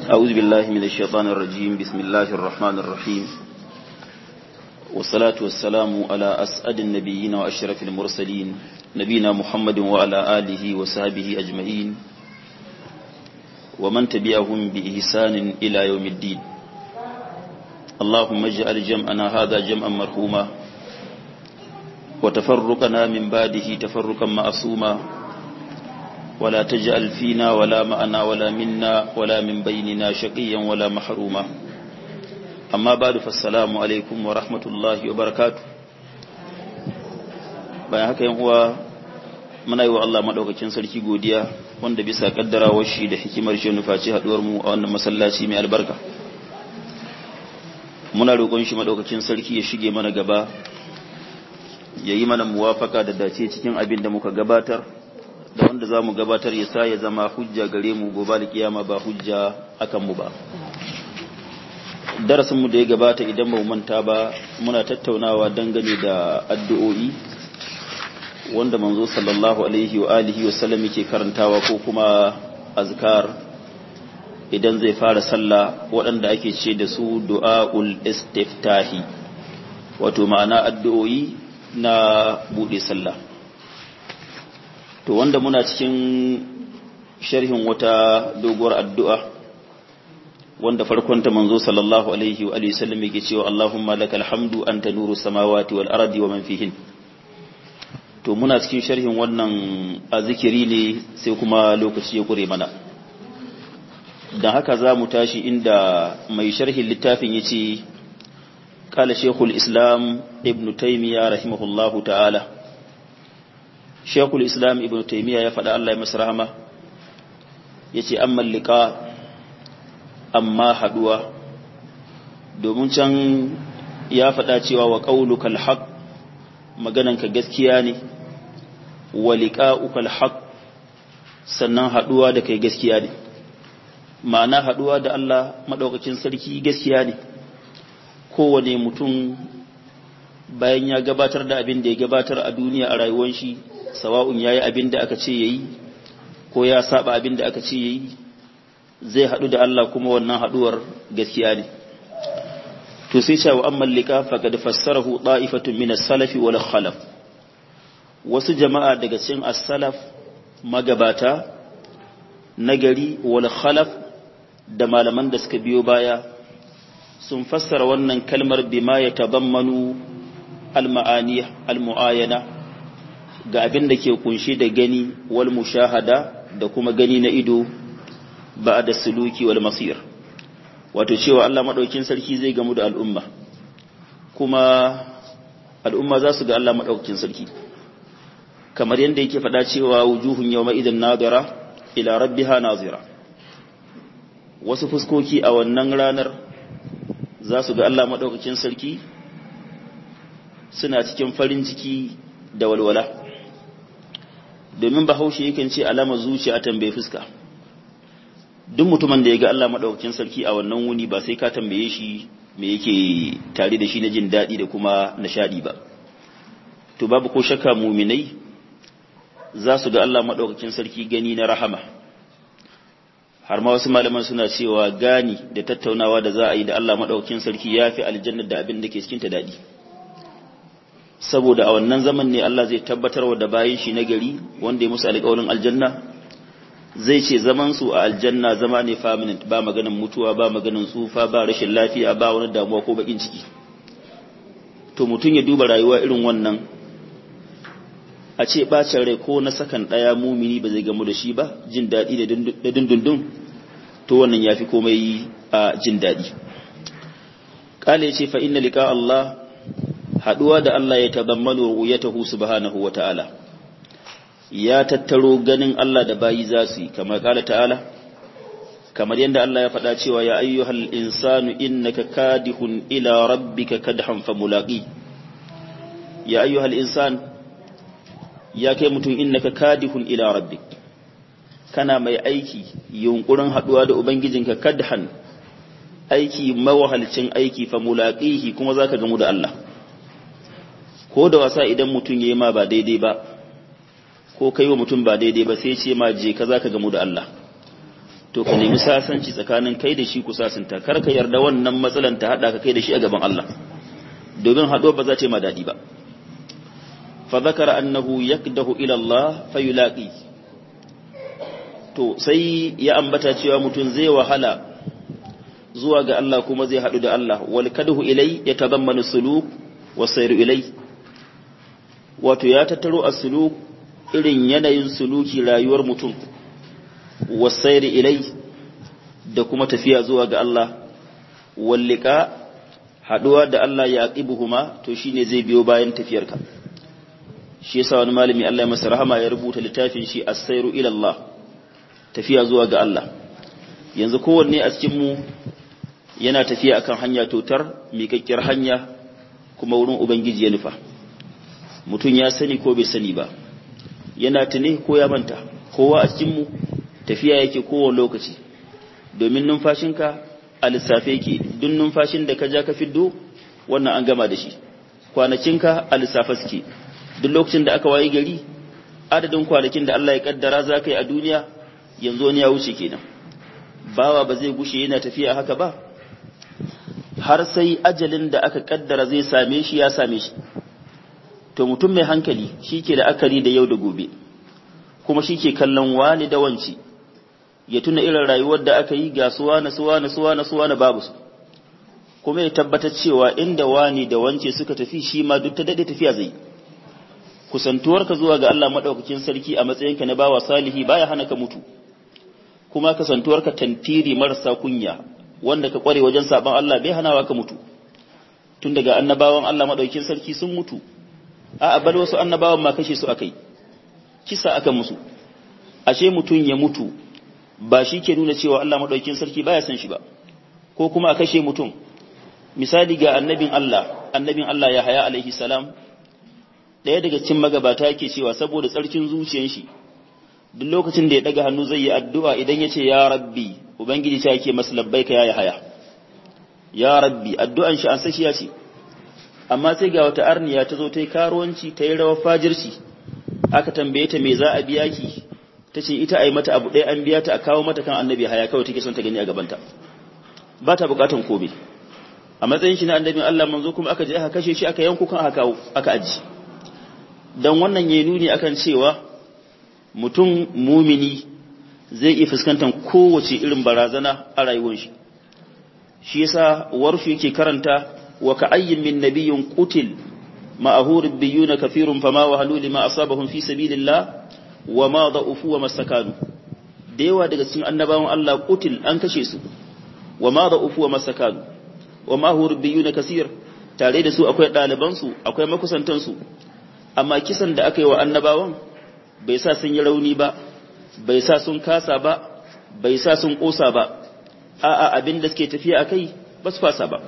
أعوذ بالله من الشيطان الرجيم بسم الله الرحمن الرحيم والصلاة والسلام على أسعد النبيين وأشرف المرسلين نبينا محمد وعلى آله وصحبه أجمعين ومن تبعهم بإحسان إلى يوم الدين اللهم اجعل جمعنا هذا جمعا مرحوما وتفرقنا من بعده تفرقا معصوما ولا تجعل فينا ولا معنا ولا منا ولا من بيننا شقيا ولا محروما أما بعد فالسلام عليكم ورحمة الله وبركاته bayan haka yan uwa muna yi wa Allah madaukakin sarki godiya wanda bisa kaddarawar shi da hikimar shi nufaci haduwar mu a wannan masallaci mai albarka muna roƙon shi madaukakin sarki ya shige mana gaba ya yi mana muwafaka da dace cikin abin da muka gabatar da wanda za mu gabatar ya sa ya zama hujja gare mu gobe da kiyama ba hujja akan mu ba darasinmu da ya gabata idan ba mu manta ba muna tattaunawa dangane da addu'o'i wanda manzo sallallahu alaihi wa alihi wa sallam yake karantawa ko kuma azkar idan zai fara sallah waɗanda ake ce da su du'aul istiftahi wato ma'ana addu'o'i na buɗe sallah to wanda muna cikin sharhin wata doguwar addu'a wanda farkonta manzo sallallahu alaihi wa alihi sallam yake cewa Allahumma lakal hamdu anta nuru samawati wal ardi wa man fihin to muna cikin sharhin wannan azikiri ne sai kuma lokaci ya kure mana dan haka za mu tashi inda mai sharhin littafin yace قال شيخ الإسلام ابن تيمية رحمه الله تعالى shekul islam ibn taimiyya ya faɗa Allah ya masu rahama ya ce an mallika amma haɗuwa domin can ya faɗa cewa wa ƙaunukal haƙ magananka gaskiya ne wa liƙa'ukal haƙ sannan haɗuwa da kai gaskiya ne ma'ana haɗuwa da Allah maɗaukakin sarki gaskiya ne kowane mutum bayan ya gabatar da abin da ya gabatar a duniya a rayuwar shi sawa'un yayi abin da aka ce yayi ko ya saba abin da aka ce yayi zai hadu da Allah kuma wannan haduwar gaskiya ne to sai cewa amma lika faqad fassarahu da'ifatun min as-salaf wal khalaf wasu jama'a daga cikin as-salaf magabata nagari wal khalaf da malaman da suka biyo baya sun fassara wannan kalmar bima ya tabammanu al-ma'ani al-mu'ayana ga abin da ke kunshe da gani wal mushahada da kuma gani na ido ba da suluki wal masir wato cewa Allah madaukin sarki zai gamu da al'umma kuma al'umma za su ga Allah madaukin sarki kamar yadda yake faɗa cewa wujuhun yawma idan nadira ila rabbiha nazira wasu fuskoki a wannan ranar za su ga Allah madaukakin sarki suna cikin farin ciki da walwala domin bahaushe yakan ce alama zuciya tambaye fuska duk mutumin da ya ga Allah madaukakin sarki a wannan wuni ba sai ka tambaye shi me yake tare da shi na jin daɗi da kuma nishadi ba to babu ko shakka muminai za su ga Allah madaukakin sarki gani na rahama har ma wasu malaman suna cewa gani da tattaunawa da za a yi da Allah madaukakin sarki yafi aljanna da abin da ke cikin ta daɗi saboda a wannan zaman ne Allah zai tabbatar da bayan shi na gari wanda ya musu alƙawarin aljanna zai ce zaman su a aljanna zama ne permanent ba maganin mutuwa ba maganin tsufa ba rashin lafiya ba wani damuwa ko bakin ciki to mutum ya duba rayuwa irin wannan a ce bacin rai ko na sakan ɗaya mumini ba zai gamu da shi ba jin daɗi da dundundun to wannan ya fi komai a jin daɗi ƙala ya ce fa inna liƙa Allah haduwa da Allah ya tazammanu ru'yatahu subhanahu wa ta'ala ya tattaro ganin Allah da bayi za su yi kamar kala ta'ala kamar yadda Allah ya faɗa cewa ya ayyuhal insanu innaka kadihun ila rabbika kadhan famulaqi ya ayyuhal insan ya kai mutum innaka kadihun ila rabbik kana mai aiki yunkurin haduwa da ubangijinka kadhan aiki mawahalcin aiki famulaqihi kuma zaka gamu da Allah ko da wasa idan mutum ya yi ma ba daidai ba ko kai wa mutum ba daidai ba sai ce ma je ka za ka gamu da Allah to ka nemi sasanci tsakanin kai da shi ku sasanta kar ka yarda wannan matsalan ta hada ka kai da shi a gaban Allah domin haɗo ba za ta yi ma daɗi ba fa zakara annahu yakdahu ila Allah fa yulaqi to sai ya ambata cewa mutum zai wahala zuwa ga Allah kuma zai haɗu da Allah wal kadhu ilai ya tazammanu suluk wa sayru ilai wato ya tattaro as-suluk irin yanayin suluki rayuwar mutum wa sayru ilai da kuma tafiya zuwa ga Allah wal liqa haɗuwa da Allah ya aqibuhuma to shine zai biyo bayan tafiyarka shi yasa wani malami Allah ya masa rahama ya rubuta littafin shi as-sayru ila Allah tafiya zuwa ga Allah yanzu kowanne a cikin mu yana tafiya akan hanya totar miƙaƙƙiyar hanya kuma wurin ubangiji ya nufa mutum ya sani ko bai sani ba yana tune ko ya manta kowa a cikinmu tafiya yake kowane lokaci domin numfashinka a lissafe yake duk numfashin da ka ja ka fiddo wannan an gama da shi kwanakinka a lissafe suke duk lokacin da aka wayi gari adadin kwanakin da Allah ya kaddara za ka yi a duniya yanzu wani ya wuce kenan bawa ba zai gushe yana tafiya haka ba har sai ajalin da aka kaddara zai same shi ya same shi to mutum mai hankali shi ke da akari da yau da gobe kuma shi ke kallon wani da wanci ya tuna irin rayuwar da aka yi ga suwa na suwa na suwa na suwa na babu su kuma ya tabbatar cewa inda wani da wance suka tafi shi ma duk ta dade tafiya zai kusantuwarka zuwa ga Allah madaukakin sarki a matsayinka na bawa salihi baya hana ka mutu kuma kasantuwarka tantiri marasa kunya wanda ka kware wajen saban Allah bai hanawa ka mutu tun daga annabawan Allah madaukakin sarki sun mutu a bal wasu annabawan ma kashe su akai kisa aka musu ashe mutun ya mutu ba shi ke nuna cewa Allah madaukakin sarki baya san shi ba ko kuma a kashe mutum misali ga annabin Allah annabin Allah ya haya alaihi salam daya daga cikin magabata yake cewa saboda tsarkin zuciyar shi duk lokacin da ya daga hannu zai yi addu'a idan ya ce ya rabbi ubangiji ta yake masa labbaika ya haya ya rabbi addu'an shi an sashiya ce amma sai ga wata arniya ta zo ta yi karuwanci ta yi rawar fajirci aka tambaye ta me za a biya ki ta ce ita a yi mata abu ɗaya an biya ta a kawo mata kan annabi haya kawai take son ta gani a gabanta ba ta bukatan kobe a matsayin shi na annabin Allah manzo kuma aka je aka kashe shi aka yanku kan aka kawo aka aji dan wannan ya nuni akan cewa mutum mumini zai iya fuskantar kowace irin barazana a rayuwar shi shi yasa warfi yake karanta wa ka'ayyin min nabiyyin qutil ma'ahu rabbiyuna kafirun fama wa halu lima asabahum fi sabilillah wa ma da'ufu wa mastakanu da yawa daga cikin annabawan Allah qutil an kashe su wa ma da'ufu wa mastakanu wa ma hu rabbiyuna kasir tare da su akwai ɗaliban su akwai makusantan su amma kisan da aka yi wa annabawan bai sa sun yi rauni ba bai sa sun kasa ba bai sa sun kosa ba a'a abin da suke tafiya akai ba su fasa ba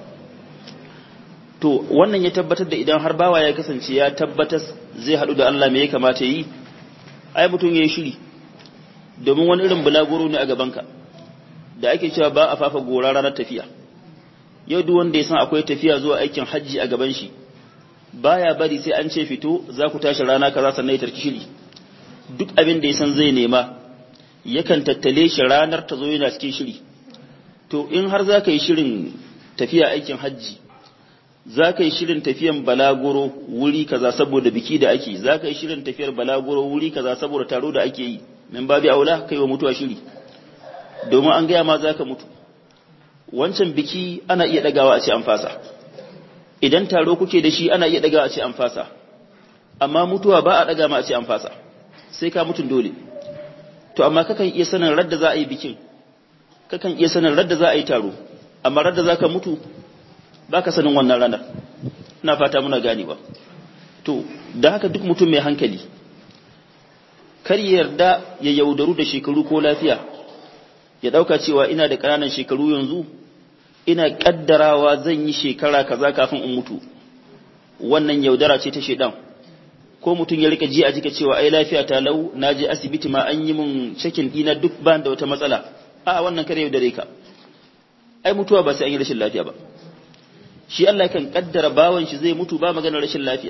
to wannan ya tabbatar da idan har bawa ya kasance ya tabbatar zai haɗu da Allah me ya kamata yi ai mutum ya yi shiri domin wani irin bulaguro ne a gabanka da ake cewa ba a fafa gora ranar tafiya yau duk wanda ya san akwai tafiya zuwa aikin hajji a gaban shi baya bari sai an ce fito za ku tashi rana kaza sannan ya tarki shiri duk abin da ya san zai nema yakan tattale shi ranar ta zo yana cikin shiri to in har za ka yi shirin tafiya aikin hajji za ka yi shirin tafiyan balaguro wuri kaza saboda biki da ake za ka yi shirin tafiyar balaguro wuri kaza saboda taro da ake yi min babi aula kai wa mutuwa shiri domin an gaya ma za ka mutu wancan biki ana iya dagawa a ce an fasa idan taro kuke da shi ana iya dagawa a ce an fasa amma mutuwa ba a daga ma a ce an fasa sai ka mutun dole to amma kakan iya sanin radda za a yi bikin kakan iya sanin radda za a yi taro amma radda za ka mutu ba ka sanin wannan ranar ina fata muna ganewa to da haka duk mutum mai hankali kar ya yarda ya yaudaru da shekaru ko lafiya ya dauka cewa ina da ƙananan shekaru yanzu ina kaddarawa zan yi shekara kaza kafin in mutu wannan yaudara ce ta shedan ko mutum ya rika ji a jika cewa ai lafiya ta lau na je asibiti ma an yi min cikin dina duk ban da wata matsala a wannan kare yaudare ka ai mutuwa ba sai an yi rashin lafiya ba shi Allah kan kaddara bawan shi zai mutu ba maganar rashin lafiya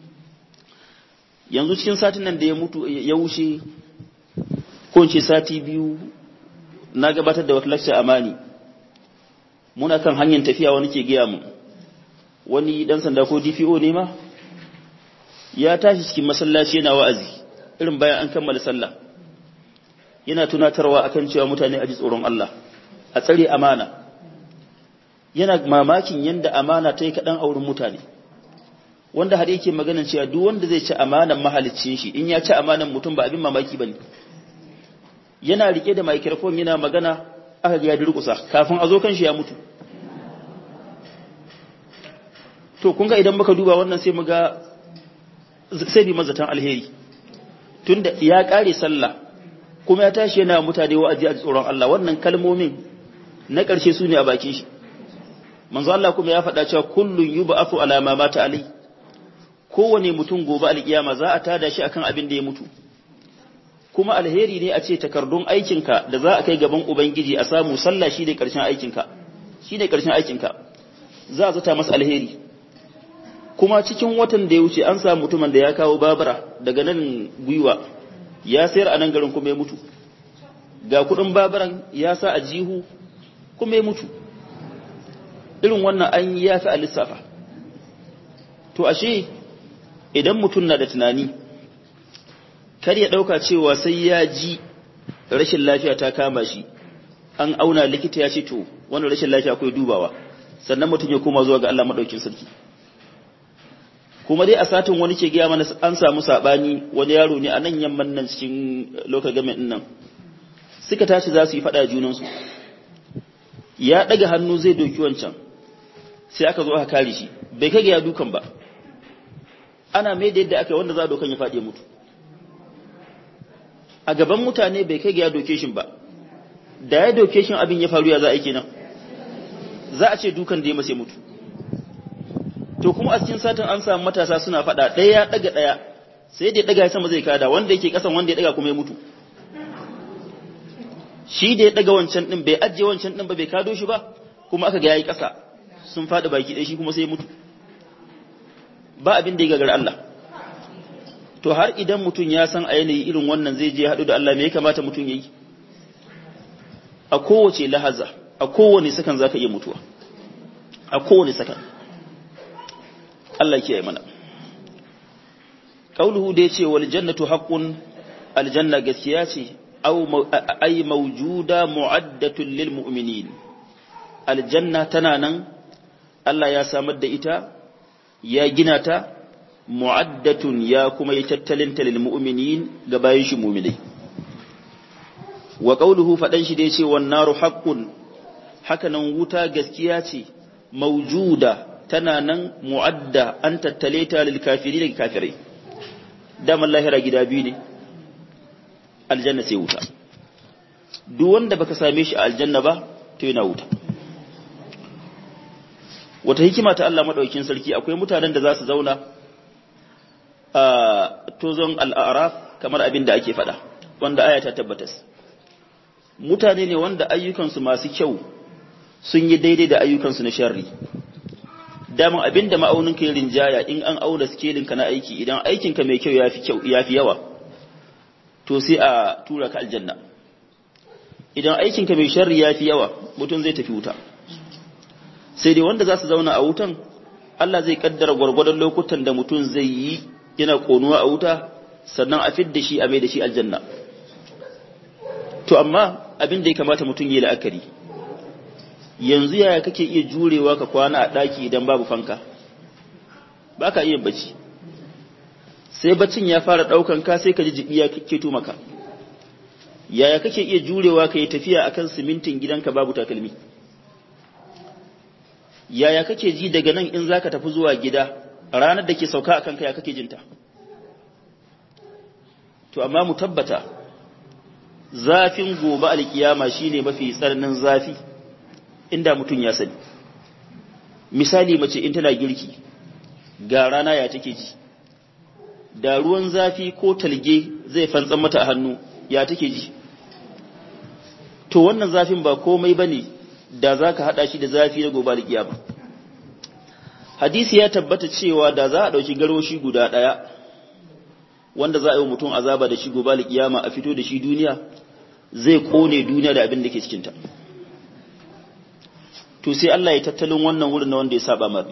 yanzu cikin satin nan da ya mutu ya wuce ko ce sati biyu na gabatar da wata lecture amani muna kan hanyar tafiya wani ke gaya mu wani dan sanda ko DPO ne ma ya tashi cikin masallaci yana wa'azi irin bayan an kammala sallah yana tunatarwa akan cewa mutane a ji tsoron Allah a tsare amana yana mamakin yanda amana ta yi kaɗan a wurin mutane wanda har yake maganin cewa duk wanda zai ci amanan mahaliccin shi in ya ci amanan mutum ba abin mamaki bane yana rike da microphone yana magana aka ga ya durƙusa kafin a zo kan shi ya mutu to kun ga idan muka duba wannan sai mu ga sai bi mazatan alheri tunda ya kare sallah kuma ya tashi yana mutane wa'azi a tsoron Allah wannan kalmomin na ƙarshe su ne a bakin shi manzo Allah kuma ya faɗa cewa kullun yub'athu ala ma mata alai kowane mutum gobe alkiyama za a tada shi akan abin da ya mutu kuma alheri ne a ce takardun aikinka da za a kai gaban ubangiji a samu sallah shi ne ƙarshen aikinka shi ne ƙarshen aikinka za a zata masa alheri kuma cikin watan da ya wuce an samu mutumin da ya kawo babura daga nan gwiwa ya sayar a nan garin kuma ya mutu ga kudin baburan ya sa a jihu kuma ya mutu irin wannan an yi ya fi a lissafa to ashe idan mutum na da tunani kar ya ɗauka cewa sai ya ji rashin lafiya ta kama shi an auna likita ya ce to wannan rashin lafiya akwai dubawa sannan mutum ya koma zuwa ga Allah maɗaukin sarki kuma dai a satin wani ke gaya mana an samu sabani wani yaro ne a nan yamman nan cikin local government nan suka tashi za su yi fada junansu ya daga hannu zai doki wancan sai aka zo aka kare shi bai kai ga ya dukan ba ana mai da yadda aka wanda za a dokan ya faɗi ya mutu a gaban mutane bai kai ga ya doke shi ba da ya doke shi abin ya faru ya za a yi kenan za a ce dukan da ya mace mutu to kuma a cikin satin an samu matasa suna faɗa ɗaya ya ɗaga ɗaya sai da ya ɗaga sama zai kada wanda yake ƙasan wanda ya ɗaga kuma ya mutu shi da ya ɗaga wancan ɗin bai ajiye wancan ɗin ba bai kado shi ba kuma aka ga yayi ƙasa sun faɗi baki ɗaya shi kuma sai ya mutu ba abin da ya gagar Allah to har idan mutum ya san a yanayi irin wannan zai je haɗu da Allah me ya kamata mutum ya yi a kowace lahaza a kowane sakan za ka iya mutuwa a kowane sakan Allah kiyaye mana kauluhu da yace wal jannatu haqqun aljanna gaskiya ce aw ay mawjuda mu'addatun lil mu'minin aljanna tana nan Allah ya samar da ita ya gina ta mu'addatun ya kuma yi tattalin ta lil mu'minin ga bayin shi mu'minai wa qauluhu fadan shi da yace wan naru haqqun haka nan wuta gaskiya ce mawjuda tana nan mu'adda an tattale ta lil kafiri da kafirai daman lahira gida biyu ne aljanna sai wuta duk wanda baka same shi a aljanna ba to yana wuta wata hikima ta Allah madaukakin sarki akwai mutanen da za su zauna a tozon al'araf kamar abin da ake faɗa wanda aya ta tabbatas mutane ne wanda ayyukansu masu kyau sun yi daidai da ayyukansu na sharri daman abin da ma'auninka ya rinjaya in an auna skelinka na aiki idan aikinka mai kyau ya fi yawa to sai a tura ka aljanna idan aikinka mai sharri ya fi yawa mutum zai tafi wuta sai dai wanda za su zauna a wutan Allah zai kaddara gwargwadon lokutan da mutum zai yi yana konuwa a wuta sannan a fidda shi a mai da shi aljanna to amma abin da ya kamata mutum yi la'akari yanzu yaya kake iya jurewa ka kwana a ɗaki idan babu fanka ba ka iya bacci sai baccin ya fara ɗaukan ka sai ka ji jibi ya keto maka yaya kake iya jurewa ka yi tafiya akan simintin gidanka babu takalmi yaya kake ji daga nan in zaka tafi zuwa gida ranar da ke sauka akan ka ya kake jinta to amma mu tabbata zafin gobe alkiyama shine mafi tsananin zafi inda mutum ya sani misali mace in tana girki ga rana ya take ji da ruwan zafi ko talge zai fantsan mata a hannu ya take ji to wannan zafin ba komai bane da zaka hada shi da zafi na gobe alkiyama hadisi ya tabbata cewa da za a dauki garoshi guda daya wanda za a yi mutum azaba da shi gobe alkiyama a fito da shi duniya zai kone duniya da abin da ke cikinta to sai Allah ya tattalin wannan wurin na wanda ya saba mar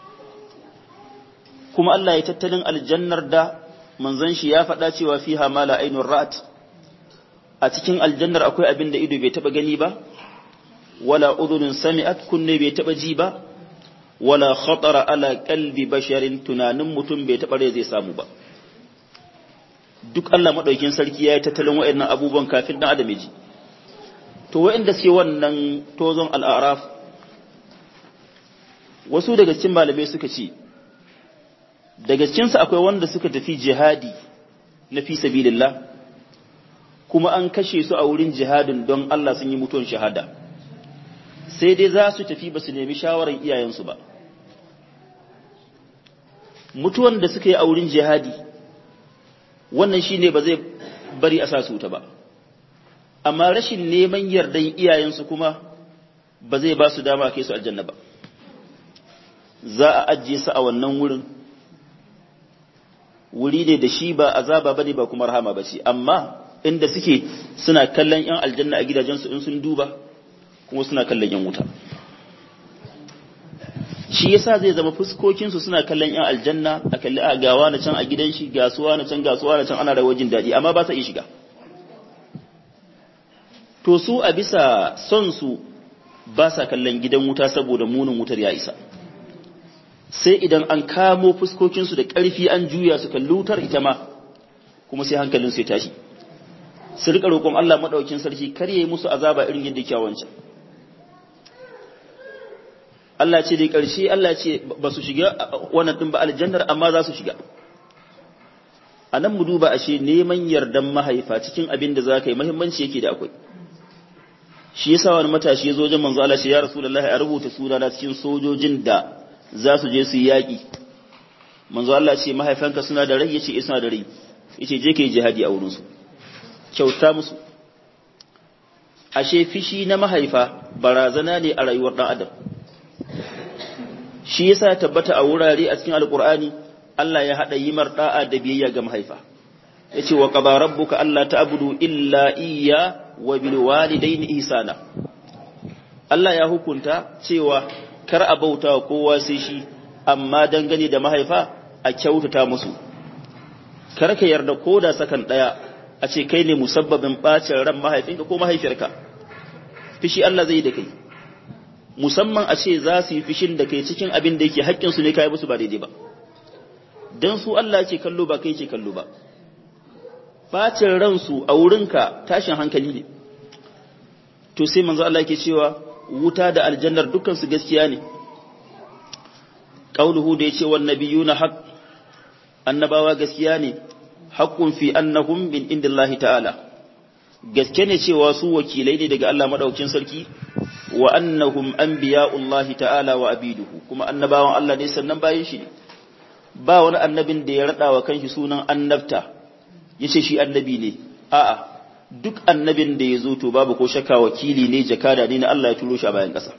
kuma Allah ya tattalin aljannar da manzon shi ya faɗa cewa fiha mala ainur ra'at a cikin aljannar akwai abin da ido bai taba gani ba wala udhunun sami'at kunne bai taba ji ba wala khatara ala qalbi basharin tunanin mutum bai taba rai zai samu ba duk Allah madaukin sarki ya yi tattalin waɗannan abubuwan kafin dan adam ji to waɗanda suke wannan tozon al'araf wasu daga cikin malamai suka ce daga cikinsu akwai wanda suka tafi jihadi na fi sabilillah kuma an kashe su a wurin jihadin don Allah sun yi mutuwan shahada sai dai za su tafi ba su nemi shawarar iyayensu ba mutuwan da suka yi a wurin jihadi wannan shine ba zai bari a sa su ta ba amma rashin neman yardan iyayensu kuma ba zai ba su dama kai su aljanna ba za a ajiye su a wannan wurin wuri ne da shi ba azaba bane ba kuma rahama bace amma inda suke suna kallon yan aljanna a gidajensu in sun duba kuma suna kallon yan wuta shi yasa zai zama fuskokin su suna kallon yan aljanna a kalli a gawa na can a gidan shi gasuwa na can gasuwa na can ana rawar jin daɗi amma ba sa iya shiga to su a bisa son su ba sa kallon gidan wuta saboda munin wutar ya isa sai idan an kamo fuskokinsu da ƙarfi an juya su kalli wutar ita ma kuma sai hankalinsu ya tashi su rika roƙon Allah maɗaukin sarki kar yayi musu azaba irin yadda kyawancan Allah ce dai ƙarshe Allah ce ba su shiga wannan ɗin ba aljannar amma za su shiga a nan mu duba ashe neman yardan mahaifa cikin abin da za ka yi muhimmanci yake da akwai shi yasa wani matashi ya zo wajen manzo Allah ya rasulullahi a rubuta sunana cikin sojojin da za su je su yi yaƙi manzo Allah ce mahaifanka suna da rai yace suna da rai yace je kai jihadi a wurin su kyauta musu ashe fishi na mahaifa barazana ne a rayuwar dan adam shi yasa ya tabbata a wurare a cikin alqur'ani Allah ya hada yimar da'a da biyayya ga mahaifa yace wa qaba rabbuka alla ta'budu illa iyya wa bil walidayni ihsana Allah ya hukunta cewa kar a bauta wa kowa sai shi amma dangane da mahaifa a kyautata musu kar ka yarda ko da sakan daya a ce kai ne musabbabin bacin ran mahaifinka ko mahaifiyarka fishi Allah zai da kai musamman a ce za su yi fishin da kai cikin abin da yake haƙƙinsu ne kai musu ba daidai ba dan su Allah ke kallo ba kai ke kallo ba bacin ransu a wurinka tashin hankali ne to sai manzo Allah ke cewa wuta da aljannar dukansu gaskiya ne qauluhu da yace wan nabiyuna haqq annabawa gaskiya ne haqqun fi annahum min indillahi ta'ala gaske ne cewa su wakilai ne daga Allah madaukakin sarki wa annahum anbiya'ullahi ta'ala wa abiduhu kuma annabawan Allah ne sannan bayin shi ne ba wani annabin da ya rada wa kanshi sunan annabta yace shi annabi ne a'a duk annabin da ya zo to babu ko shakka wakili ne jakada ne na Allah ya turo shi a bayan ƙasa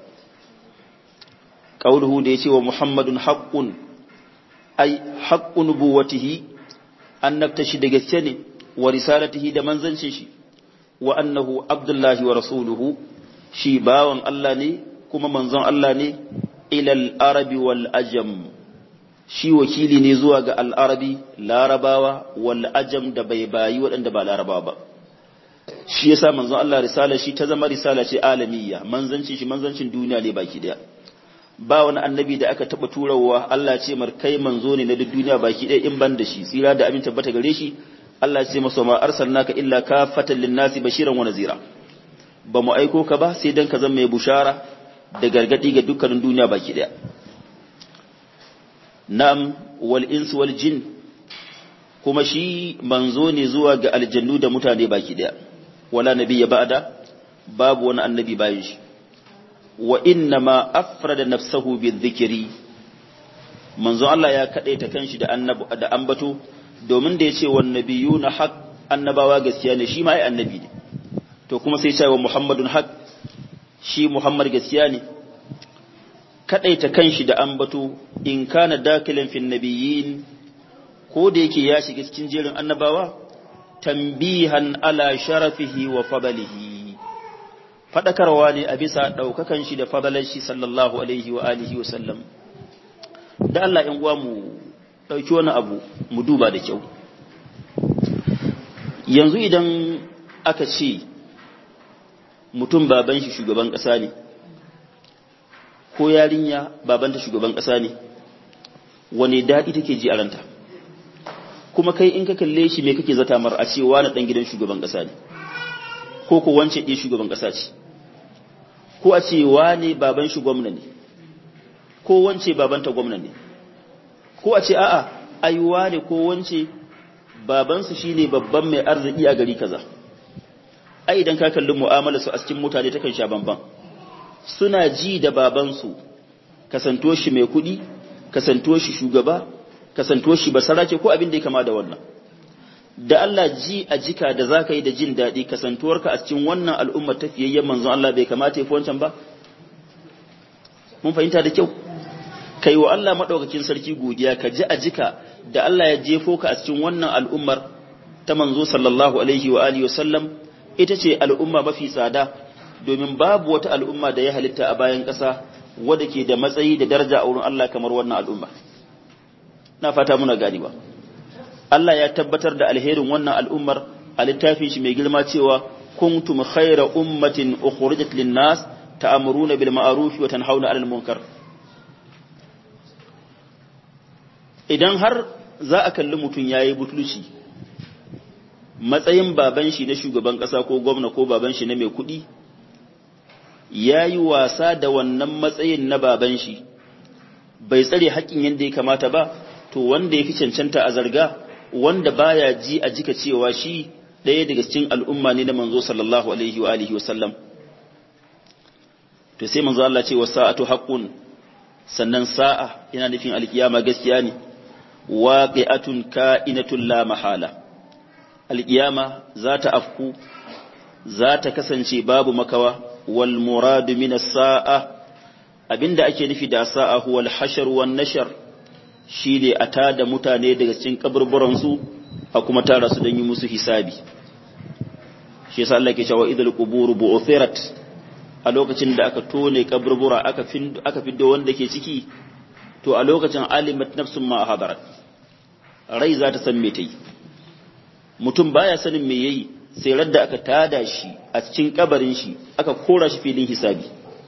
qauluhu da yace wa muhammadun haqqun ai haqqun nubuwatihi annabta shi da gaske ne wa risalatihi da manzancin shi wa annahu abdullahi wa rasuluhu shi bawan Allah ne kuma manzon Allah ne ilal arabi wal ajam shi wakili ne zuwa ga al'arabi larabawa wal ajam da bai bayi waɗanda ba larabawa ba shi yasa manzon Allah risala shi ta zama risala ce alamiyya manzancin shi manzancin duniya ne baki daya ba wani annabi da aka taba turawa Allah ce mar kai manzo ne na duk duniya baki daya in ban da shi tsira da abin tabbata gare shi Allah ce masa ma arsalnaka illa kafatan linnasi bashiran wa nazira ba mu aiko ka ba sai dan ka zama mai bushara da gargadi ga dukkanin duniya baki daya na'am wal ins wal jin kuma shi manzo ne zuwa ga aljannu da mutane baki daya wala nabiyya ba'da babu wani annabi bayan shi wa inna ma afrada nafsahu bizikri manzo Allah ya kadaita kanshi da annabi da ambato domin da yace wan nabiyuna haq annabawa gaskiya ne shi ma ai annabi ne to kuma sai ya wa muhammadun haq shi muhammad gaskiya ne kadaita kanshi da ambato in kana dakilan fin nabiyyin ko da yake ya shiga cikin jerin annabawa tambihan ala sharafihi wa fadalihi fadakarwa ne a bisa daukakan shi da fadalan shi sallallahu alaihi wa alihi wa sallam da Allah in uwa mu dauki wani abu mu duba da kyau yanzu idan aka ce mutum baban shi shugaban ƙasa ne ko yarinya babanta shugaban ƙasa ne wane daɗi take ji a ranta kuma kai in ka kalle shi me kake zata mar a cewa na ɗan gidan shugaban ƙasa ne ko ko wance ɗin shugaban ƙasa ce ko a ce wane baban shi gwamna ne ko wance babanta gwamna ne ko a ce a'a ai wane ko wance babansu shine babban mai arziki a gari kaza ai idan ka kalli mu'amala su a cikin mutane takan sha bamban suna ji da babansu kasanto shi mai kuɗi kasanto shi shugaba kasanto shi basarake ko abin da ya kama da wannan da Allah ji a jika da zaka yi da jin daɗi kasantuwarka a cikin wannan al'ummar tafiyayyen manzon Allah bai kamata ya fi wancan ba mun fahimta da kyau kai wa Allah madaukakin sarki godiya ka ji a jika da Allah ya jefo ka a cikin wannan al'ummar ta manzo sallallahu alaihi wa alihi wasallam ita ce al'umma mafi tsada domin babu wata al'umma da ya halitta a bayan ƙasa wadda ke da matsayi da daraja a wurin Allah kamar wannan al'umma na fata muna gani ba Allah ya tabbatar da alherin wannan al'ummar a littafin shi mai girma cewa kuntum khayra ummatin ukhrijat lin-nas ta'muruna bil ma'ruf wa tanhauna 'anil munkar idan har za a kalli mutum ya yi butulci matsayin baban shi na shugaban ƙasa ko gwamna ko baban shi na mai kuɗi ya yi wasa da wannan matsayin na baban shi bai tsare haƙƙin yadda ya kamata ba to wanda ya fi cancanta a zarga wanda baya ji a jika cewa shi ɗaya daga cikin al'umma ne na manzo sallallahu alaihi wa alihi wasallam to sai manzo Allah ce wa sa'atu haqqun sannan sa'a yana nufin alkiyama gaskiya ne waqi'atun ka'inatun la mahala alqiyama za ta afku za ta kasance babu makawa wal muradu min as-sa'a abinda ake nufi da sa'a huwa al-hashr wan nashr shine a tada mutane daga cikin kaburburan su a kuma tara su don yi musu hisabi shi yasa Allah ke cewa idul qubur bu'thirat a lokacin da aka tone kaburbura aka aka fiddo wanda ke ciki to a lokacin alimat nafsun ma hadarat rai za ta san me ta yi mutum baya sanin me yayi sai radda aka tada shi a cikin kabarin shi aka kora shi filin hisabi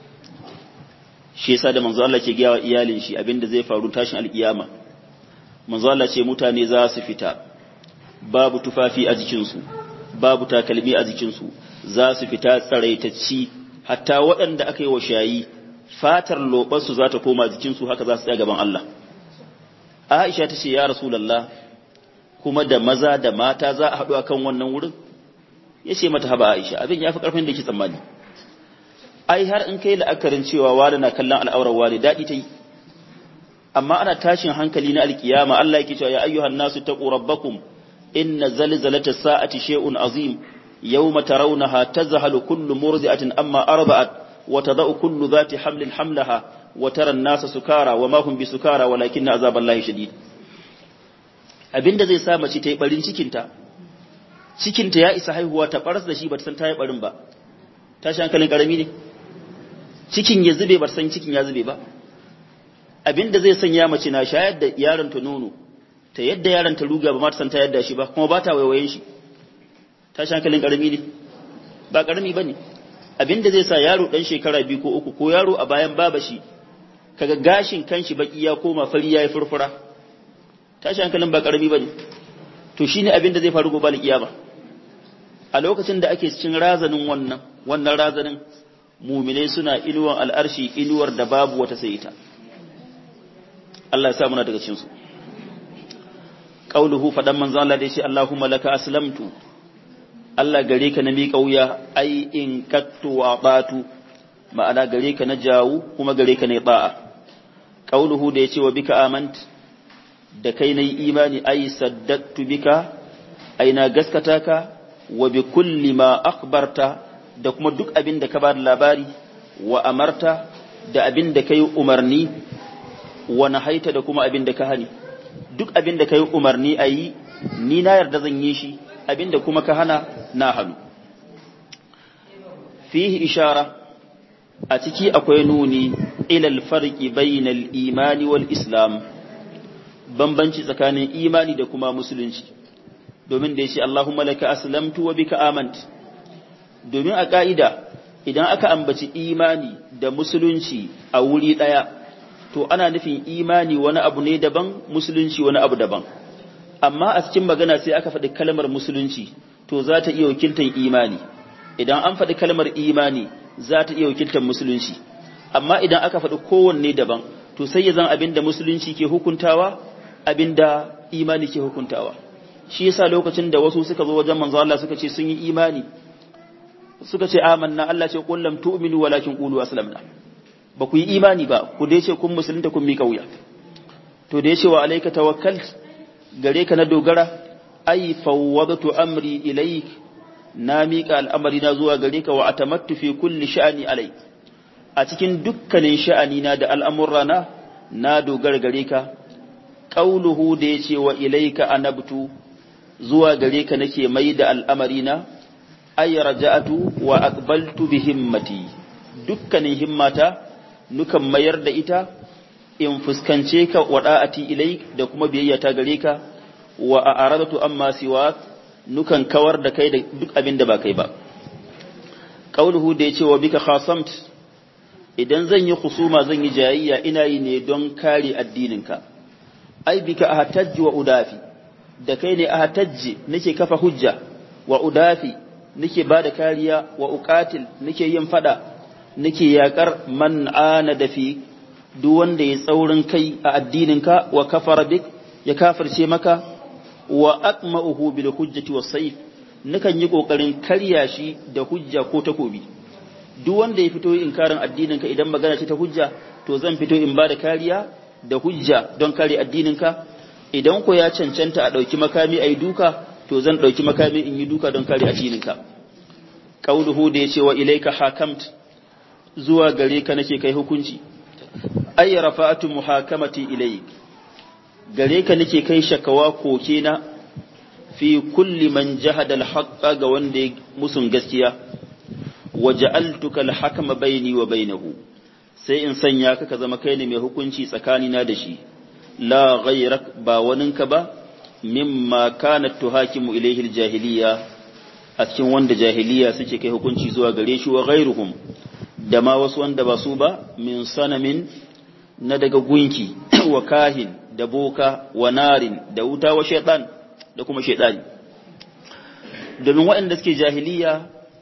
shi yasa da manzo Allah ke gaya wa iyalin shi abinda zai faru tashin alkiyama manzo Allah ce mutane za su fita babu tufafi a jikin su babu takalmi a jikin su za su fita tsaraitacci hatta waɗanda aka yi wa shayi fatar lobarsu za ta koma jikinsu haka za su tsaya gaban Allah. Aisha ta ce, Ya Rasulallah, kuma da maza da mata za a haɗu a kan wannan wurin? Ya ce mata haba Aisha, abin ya fi ƙarfin da ke tsammani. Ai, har in kai la'akarin cewa wani na kallon al'aurar wani daɗi ta yi. Amma ana tashin hankali na alkiyama Allah yake cewa ya ayyuhan nasu taqu rabbakum inna zalzalata sa'ati shay'un azim yawma tarawnaha tazhalu kullu murdi'atin amma arba'at وتضع كل ذات حمل حملها وترى الناس سكارى وما هم بسكارى ولكن عذاب الله شديد abinda zai sa mace ta yi barin cikinta cikinta ya isa haihuwa ta baras da shi ba ta san ta yi barin ba tashi hankalin karami ne cikin ya zube ba san cikin ya zube ba abinda zai sanya mace na shayar da yaron ta nono ta yadda yaron ta ruga ba ma ta san ta yadda shi ba kuma ba ta waiwayen shi tashi hankalin karami ne ba karami bane abin da zai sa yaro ɗan shekara biyu ko uku ko yaro a bayan baba shi kaga gashin kanshi baki ya koma fari ya yi furfura tashi hankalin ba karami bane to shine abin da zai faru gobe alkiyama a lokacin da ake cikin razanin wannan wannan razanin muminai suna inuwan al'arshi inuwar da babu wata sai ita Allah ya sa muna daga cikin su qauluhu fadan manzo Allah da shi Allahumma laka aslamtu Allah gare ka na miƙa wuya ai in kattu wa batu ma'ana gare ka na jawu kuma gare ka na ba'a qauluhu da yace wa bika amant da kai nayi imani ai saddaqtu bika ai na gaskata ka wa bi kulli ma akhbarta da kuma duk abin da ka ba da labari wa amarta da abin da kai umarni wa nahaita da kuma abin da ka hani duk abin da kai umarni ayi ni na yarda zan yi shi abinda kuma ka hana na hannu fihi ishara a ciki akwai nuni ilal farqi bainal imani wal islam bambanci tsakanin imani da kuma musulunci domin da yace Allahumma laka aslamtu wa bika amantu domin a ka'ida idan aka ambaci imani da musulunci a wuri daya to ana nufin imani wani abu ne daban musulunci wani abu daban amma a cikin magana sai aka faɗi kalmar musulunci to za ta iya wakiltar imani idan an faɗi kalmar imani za ta iya wakiltar musulunci amma idan aka faɗi kowanne daban to sai ya zan abinda musulunci ke hukuntawa abinda imani ke hukuntawa shi yasa lokacin da wasu suka zo wajen manzo Allah suka ce sun yi imani suka ce amanna Allah ce qul lam tu'minu walakin qulu aslamna ba ku yi imani ba ku dai ce kun musulunta kun mika wuya to da yace wa alayka tawakkal gare ka na dogara ai fawwadtu amri ilayk na mika al'amari na zuwa gare ka wa atamattu fi kulli sha'ani alai a cikin dukkanin sha'ani na da al'amurrana na dogara gare ka qauluhu da yace wa ilayka anabtu zuwa gare ka nake mai da al'amari na ay raja'atu wa aqbaltu bi himmati dukkanin himmata nukan mayar da ita in fuskance ka wada'ati ilai da kuma biyayya ta gare ka wa a'radatu amma siwa nukan kawar da kai da duk abin da ba kai ba qauluhu da yace wa bika khasamt idan zan yi husuma zan yi jayayya ina yi ne don kare addininka ai bika ahtajji wa udafi da kai ne ahtajji nake kafa hujja wa udafi nake bada kariya wa uqatil nake yin fada nake yakar man ana da fi duk wanda ya tsaurin kai a addininka wa kafara bik ya kafirce maka wa aqma'uhu bil hujjati was sayf nakan yi kokarin karya shi da hujja ko takobi duk wanda ya fito inkarin addininka idan magana ce ta hujja to zan fito in bada kariya da hujja don kare addininka idan ko ya cancanta a dauki makami ayi duka to zan dauki makami in yi duka don kare addininka qauluhu da yace wa ilayka hakamt zuwa gare ka nake kai hukunci ay rafa'atu muhakamati ilayk gare ka nake kai shakawa koke na fi kulli man jahada al-haqqa ga wanda ya musun gaskiya waja'altuka al-hakama baini wa bainahu sai in sanya ka ka zama kai ne mai hukunci tsakanina da shi la ghayrak ba waninka ba mimma kanat tuhakimu ilayhi al-jahiliya a cikin wanda jahiliya suke kai hukunci zuwa gare shi wa ghayruhum da ma wasu wanda ba su ba min sanamin na daga gunki wa kahin da boka wa narin da wuta wa shaitan da kuma shaitani domin waɗanda suke jahiliya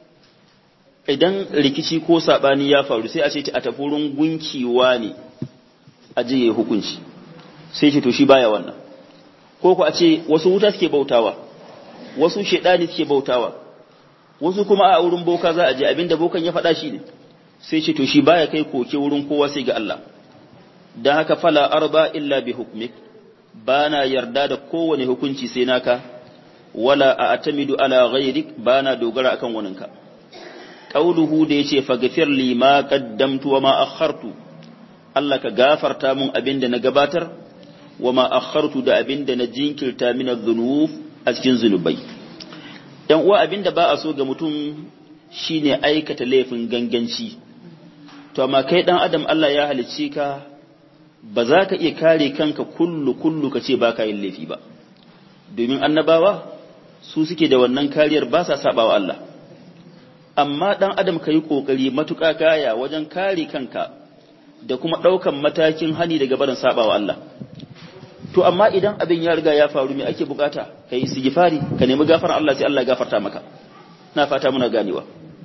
idan rikici ko saɓani ya faru sai a ce a tafi wurin gunkiwa ne a jiye hukunci sai ce to shi baya wannan ko ku a ce wasu wuta suke bautawa wasu shaitani suke bautawa wasu kuma a wurin boka za a je abinda bokan ya faɗa shi ne sai ce to shi baya kai koke wurin kowa sai ga Allah dan haka fala arba illa bi hukmik bana yarda da kowane hukunci sai naka wala a'tamidu ala ghayrik bana dogara akan waninka qauluhu da yace faghfir li ma qaddamtu wa ma akhartu Allah ka gafarta mun abinda na gabatar wa ma akhartu da abinda na jinkirta min adh-dhunub a cikin zunubai dan uwa abinda ba a so ga mutum shine aikata laifin ganganci to amma kai dan adam Allah ya halicce ka ba za ka iya kare kanka kullu kullu ka ce ba ka yin laifi ba domin annabawa su suke da wannan kariyar ba sa sabawa Allah amma dan adam ka yi kokari matuƙa kaya wajen kare kanka da kuma ɗaukan matakin hani daga barin sabawa Allah to amma idan abin ya riga ya faru me ake bukata ka yi istighfari ka nemi gafarar Allah sai Allah ya gafarta maka na fata muna ganewa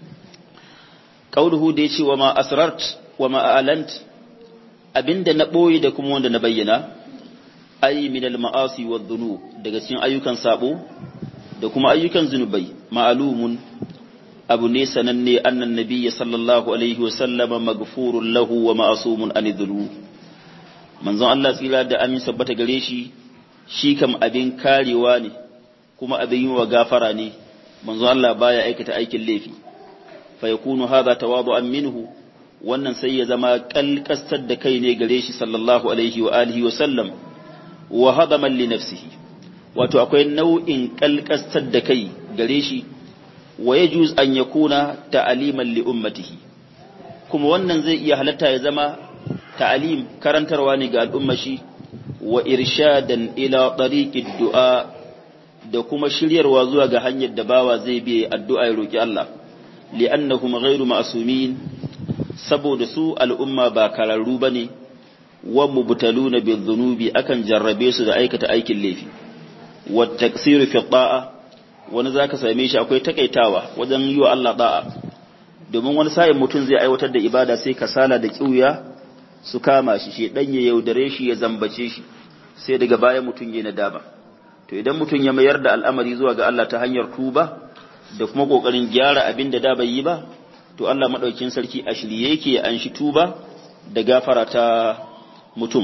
qauluhu da yace wa ma asrart wa ma a'lant abinda na boye da kuma wanda na bayyana ay min al ma'asi wad dhunub daga cikin ayyukan sabo da kuma ayyukan zunubai ma'lumun abu ne sananne annan nabiyyi sallallahu alaihi wa sallama maghfurun lahu wa ma'sumun an dhunub manzon Allah tsira da amin sabbata gare shi shi kam abin karewa ne kuma abin yi wa gafara ne manzon Allah baya aikata aikin laifi fa yakunu hadha tawadu'an minhu wannan sai ya zama kalkastar da kai ne gare shi sallallahu alaihi wa alihi wa sallam wa hadaman li nafsihi wato akwai nau'in kalkastar da kai gare shi wa yajuz an yakuna ta'aliman li ummatihi kuma wannan zai iya halatta ya zama ta'alim karantarwa ne ga al'umma shi wa irshadan ila tariqid du'a da kuma shiryarwa zuwa ga hanyar da bawa zai bi addu'a ya roki Allah li'annahum ghairu ma'sumin saboda su al'umma ba kararru bane wa mubtaluna bidh-dhunubi akan jarrabe su da aikata aikin laifi wa taksiru fi ta'a wani zaka same shi akwai takaitawa wajen yi wa Allah da'a domin wani sa'in mutum zai aiwatar da ibada sai kasala da kiuya su kama shi shi dan ya yaudare shi ya zambace shi sai daga baya mutum ya nadama to idan mutum ya mayar da al'amari zuwa ga Allah ta hanyar tuba da kuma kokarin gyara abin da da bai yi ba to Allah madaukin sarki a shirye yake an shi tuba da gafara ta mutum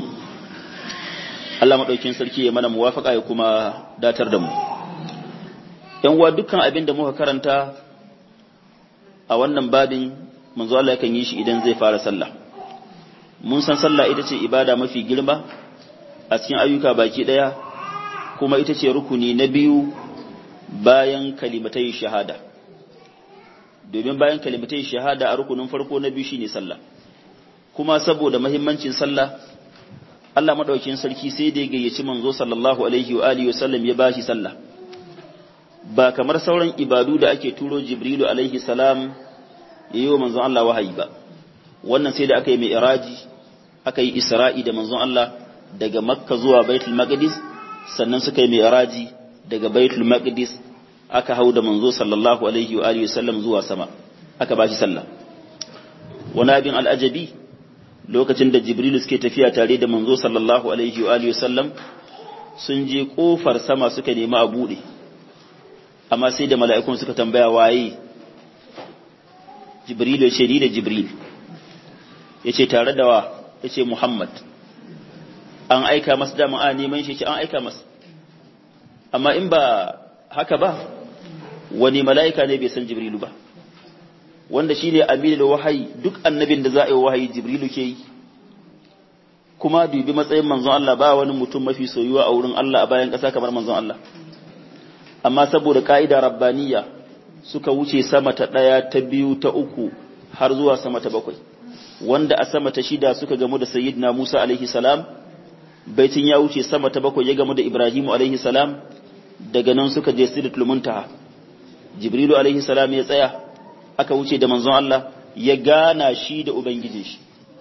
Allah madaukin sarki ya mana muwafaka ya kuma datar da mu yan uwa dukkan abin da muka karanta a wannan babin manzo Allah yakan yi shi idan zai fara sallah mun san sallah ita ce ibada mafi girma a cikin ayyuka baki daya kuma ita ce rukuni na biyu bayan kalimatai shahada domin bayan kalimatai shahada a rukunin farko na biyu shine sallah kuma saboda mahimmancin sallah Allah madaukakin sarki sai da ya gayyaci manzo sallallahu alaihi wa alihi wasallam ya bashi sallah ba kamar sauran ibadu da ake turo Jibrilu alaihi salam ya yi wa manzon Allah wahayi ba wannan sai da aka yi mai iraji aka yi isra'i da manzon Allah daga makka zuwa baitul maqdis sannan suka yi mai iraji daga baitul maqdis aka hau da manzo sallallahu alaihi wa alihi wasallam zuwa sama aka bashi sallah wani abin al'ajabi lokacin da Jibrilu suke tafiya tare da manzo sallallahu alaihi wa alihi wasallam sun je kofar sama suka nemi a bude amma sai da mala'ikun suka tambaya waye Jibril ya ce ni da Jibril ya ce tare da wa ya ce Muhammad an aika masa dama a neman shi ce an aika masa amma in ba haka ba wani mala'ika ne bai san Jibrilu ba wanda shi ne aminu da wahayi duk annabin da za a yi wahayi Jibrilu ke yi kuma dubi matsayin manzon Allah ba wani mutum mafi soyuwa a wurin Allah a bayan ƙasa kamar manzon Allah amma saboda ka'ida rabbaniya suka wuce sama ta ɗaya ta biyu ta uku har zuwa sama ta bakwai wanda a sama ta shida suka gamu da sayyidina Musa alaihi salam baitin ya wuce sama ta bakwai ya gamu da Ibrahimu alaihi salam daga nan suka je sidratul muntaha Jibrilu alaihi salam ya tsaya aka wuce da manzon Allah ya gana shi da ubangijin shi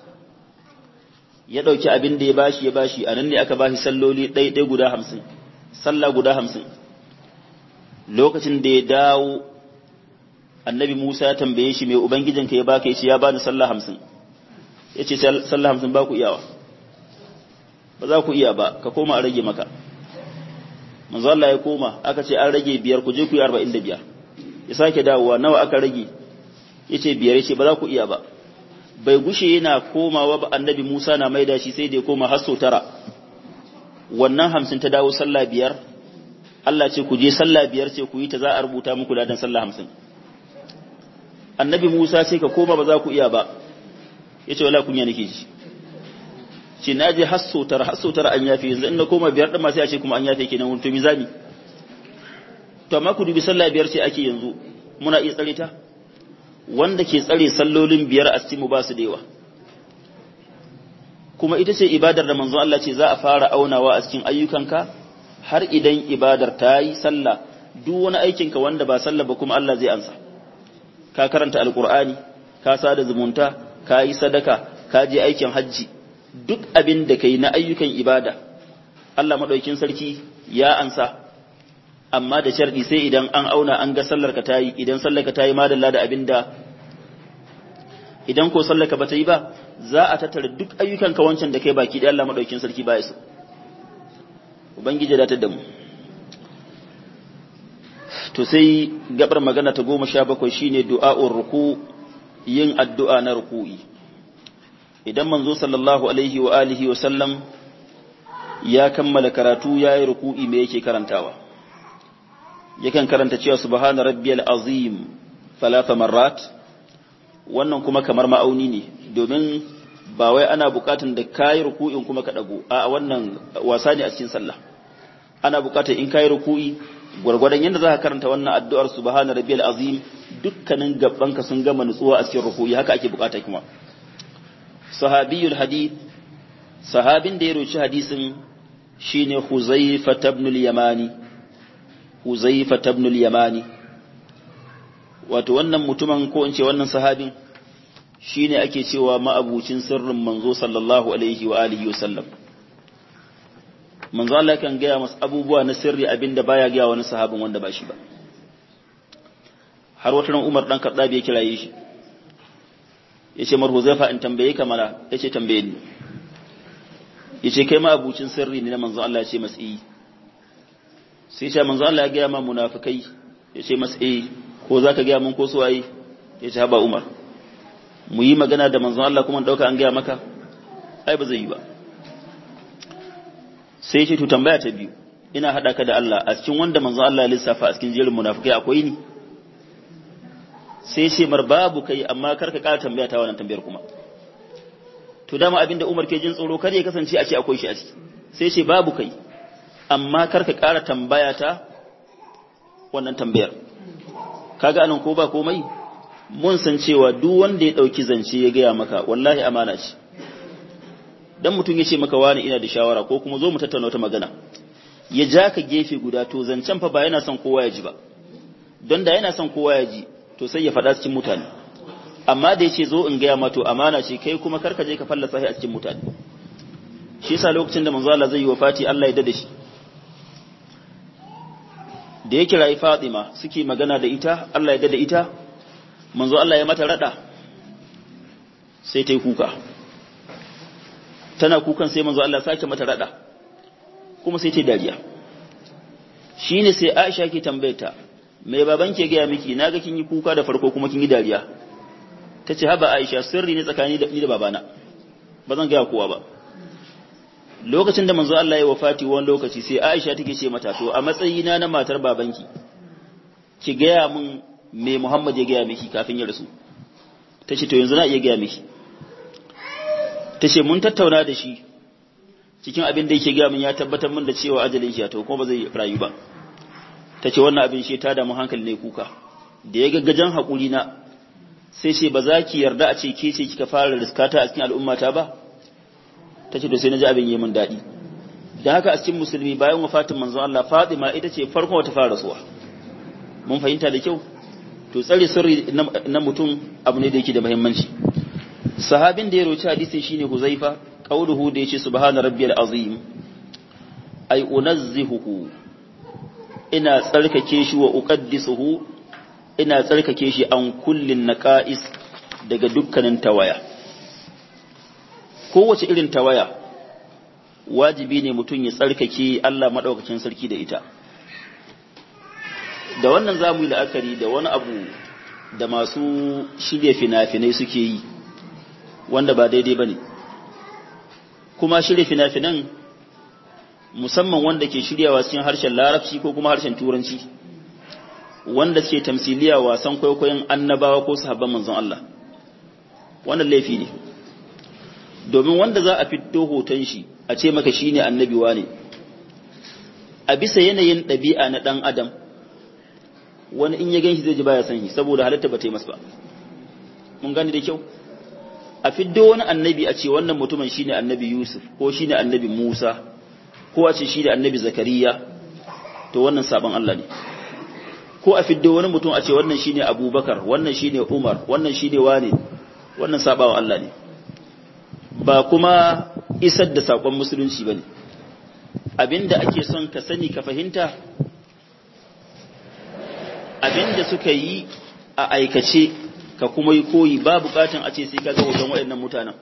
ya dauki abin da ya bashi ya bashi anan ne aka bashi salloli ɗaya guda hamsin sallah guda hamsin lokacin da ya dawo annabi Musa ya tambaye shi mai ubangijinka ya baka yace ya bani sallah hamsin yace sallah hamsin ba ku iyawa ba za ku iya ba ka koma a rage maka manzo Allah ya koma aka ce an rage biyar ku je ku yi arba'in da biyar ya sake dawowa nawa aka rage yace biyar yace ba za ku iya ba bai gushe yana komawa ba annabi Musa na maida shi sai da ya koma har sau tara wannan hamsin ta dawo sallah biyar Allah ce ku je sallah biyar ce ku yi ta za a rubuta muku ladan sallah hamsin annabi Musa sai ka koma ba za ku iya ba ya ce wala kunya nake ji ce na je hassotar hassotar an yafe yanzu in na koma biyar ɗin masu yace kuma an yafe kenan wani to mizani to amma ku dubi sallah biyar ce ake yanzu muna iya tsare ta wanda ke tsare sallolin biyar a cikin mu ba su da yawa kuma ita ce ibadar da manzon Allah ce za a fara aunawa a cikin ayyukanka har idan ibadar ta yi sallah duk wani aikinka wanda ba sallah ba kuma Allah zai ansa ka karanta alkur'ani ka sada zumunta ka yi sadaka ka je aikin hajji duk abin da kai na ayyukan ibada Allah madaukin sarki ya ansa amma da sharɗi sai idan an auna an ga sallar ka tayi idan sallar ka tayi madalla da abin da idan ko sallar ka bata yi ba za a tattara duk ayyukan ka wancan da kai baki da Allah madaukin sarki ba ya so ubangiji da ta da mu to sai gabar magana ta goma sha bakwai shine du'a'ur ruku yin addu'a na ruku'i idan manzo sallallahu alaihi wa alihi wa sallam ya kammala karatu yayi ruku'i me yake karantawa yakan karanta cewa subhana rabbiyal azim thalatha marrat wannan kuma kamar ma'auni ne domin ba wai ana bukatun da kayi ruku'in kuma ka dago a wannan wasa ne a cikin sallah ana bukatar in kai ruku'i gwargwadon yadda za ka karanta wannan addu'ar subhana rabbiyal azim dukkanin gabanka sun gama nutsuwa a cikin ruku'i haka ake bukata kuma sahabiyul hadith sahabin da ya roci hadisin shine Huzaifa ibn al-Yamani Huzaifa ibn al-Yamani wato wannan mutumin ko in ce wannan sahabin shine ake cewa ma'abucin sirrin manzo sallallahu alaihi wa alihi wasallam manzo Allah kan gaya masa abubuwa na sirri abinda baya gaya wani sahabin wanda ba shi ba har wata ran Umar dan Khattab ya kiraye shi yace mar Huzaifa in tambaye ka mana yace tambaye ni yace kai ma abucin sirri ne na manzo Allah ya ce masa eh sai ce manzo Allah ya gaya ma munafikai yace masa eh ko zaka gaya mun ko su waye yace haba Umar mu yi magana da manzo Allah kuma dauka an gaya maka ai ba zai yi ba sai ce to tambaya ta biyu ina hada ka da Allah a cikin wanda manzo Allah ya lissafa a cikin jerin munafikai akwai ni sai ce mar babu kai amma kar ka kara tambaya ta wannan tambayar kuma to dama abinda Umar ke jin tsoro kar ya kasance a ce akwai shi a ciki sai ce babu kai amma kar ka kara tambaya ta wannan tambayar kaga anan ko ba komai mun san cewa duk wanda ya dauki zance ya gaya maka wallahi amana ce dan mutum ya ce maka wani ina da shawara ko kuma zo mu tattauna wata magana ya ja ka gefe guda to zancen fa ba yana son kowa ya ji ba don da yana son kowa ya ji to sai ya faɗa cikin mutane amma da ya ce zo in gaya ma to amana ce kai kuma karka je ka fallasa shi a cikin mutane shi yasa lokacin da manzo Allah zai yi wafati Allah ya dade shi da ya kira Fatima suke magana da ita Allah ya dade ita manzo Allah ya mata rada sai ta yi kuka tana kukan sai manzo Allah sake mata rada kuma sai ta dariya shine sai Aisha ke tambayeta mai baban ke gaya miki naga kin yi kuka da farko kuma kin yi dariya tace haba Aisha sirri ne tsakani da ni da babana ba zan gaya kowa ba lokacin da manzo Allah ya wafati wani lokaci sai Aisha take ce mata to a matsayina na matar babanki ki gaya min me Muhammad ya gaya miki kafin ya rasu tace to yanzu na iya gaya miki ta ce mun tattauna da shi cikin abin da yake gaya min ya tabbatar min da cewa ajalin shi to kuma ba zai rayu ba ta ce wannan abin shi ta damu hankali ne kuka da ya gaggajen haƙuri na sai ce ba za ki yarda a ce ke ce kika fara riskata a cikin al'ummata ba ta ce to sai na ji abin yi min daɗi da haka a cikin musulmi bayan wafatin manzon Allah Fatima ita ce farkon wata fara rasuwa mun fahimta da kyau to tsare sirri na mutum abu ne da yake da muhimmanci sahabin da ya roci hadisin shine Huzaifa qauluhu da yace subhana rabbiyal azim ay unazzihuhu ina tsarkake shi wa uqaddisuhu ina tsarkake shi an kullin naqais daga dukkanin tawaya kowace irin tawaya wajibi ne mutum ya tsarkake Allah madaukakin sarki da ita da wannan zamu yi la'akari da wani abu da masu shirya fina-finai suke yi wanda ba daidai ba ne kuma shirya fina-finan musamman wanda ke shiryawa cikin harshen larabci ko kuma harshen turanci wanda ke tamsiliya wasan kwaikwayon annabawa ko sahabban manzon Allah wannan laifi ne domin wanda za a fito hoton shi a ce maka shine annabi ne a bisa yanayin ɗabi'a na ɗan adam wani in ya gan shi zai ji baya san shi saboda halatta ba ta yi masa ba mun gane da kyau a fiddo wani annabi a ce wannan mutumin shine annabi Yusuf ko shine annabi Musa ko a ce shine annabi Zakariya to wannan saban Allah ne ko a fiddo wani mutum a ce wannan shine Abubakar wannan shine Umar wannan shine wane wannan sabawa Allah ne ba kuma isar da sakon musulunci bane abinda ake son ka sani ka fahimta abinda suka yi a aikace ka kuma yi koyi ba bukatan a ce sai ka ga hoton waɗannan mutanen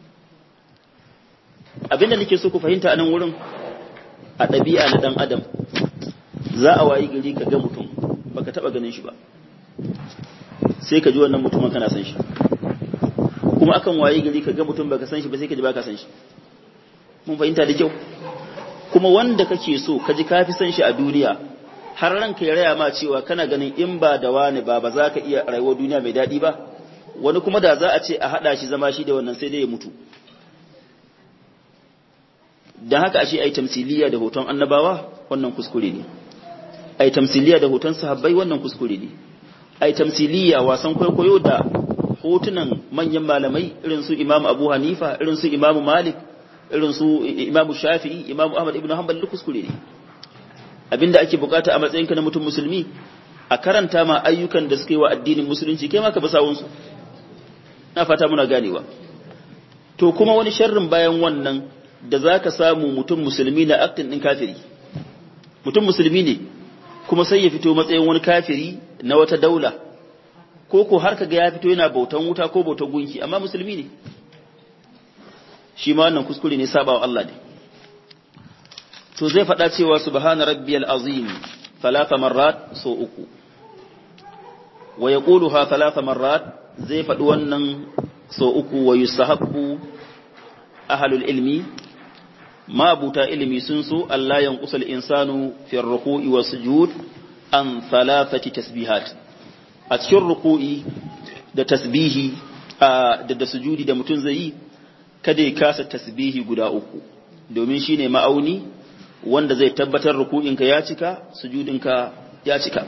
abinda nake so ku fahimta a nan wurin a ɗabi'a na ɗan adam za a wayi gari ka ga mutum baka taɓa ganin shi ba sai ka ji wannan mutumin kana san shi kuma akan wayi gari ka ga mutum baka san shi ba sai ka ji baka san shi mun fahimta da kyau kuma wanda kake so ka ji ka fi san shi a duniya har ranka ya raya ma cewa kana ganin in ba da wani ba ba za ka iya rayuwar duniya mai daɗi ba wani kuma da za a ce a haɗa shi zama shi da wannan sai dai ya mutu dan haka ashe ai tamsiliya da hoton annabawa wannan kuskure ne ai tamsiliya da hoton sahabbai wannan kuskure ne ai tamsiliya wasan kwaikwayo da hotunan manyan malamai irin su Imam Abu Hanifa irin su Imam Malik irin su Imam Shafi'i Imam Ahmad ibn Hanbal duk kuskure ne abinda ake bukata a matsayinka na mutum musulmi a karanta ma ayyukan da suke wa addinin musulunci kai ma ka basawun su na fata muna ganewa to kuma wani sharrin bayan wannan da zaka samu mutum musulmi na aktin din kafiri mutum musulmi ne kuma sai ya fito matsayin wani kafiri na wata daula ko ko har kaga ya fito yana bautan wuta ko bautan gunki amma musulmi ne shi ma wannan kuskure ne sabawa Allah ne to zai faɗa cewa subhana rabbiyal azim thalatha marrat so uku wa yaquluha thalatha marrat zai faɗi wannan so uku wa yusahabbu ahlul ilmi ma buta ilmi sun so Allah yanqusul insanu fi ruku'i was sujud an thalathati tasbihat a cikin ruku'i da tasbihi da da sujudi da mutum zai yi kada ya kasa tasbihi guda uku domin shine ma'auni wanda zai tabbatar ruku'inka ya cika sujudinka ya cika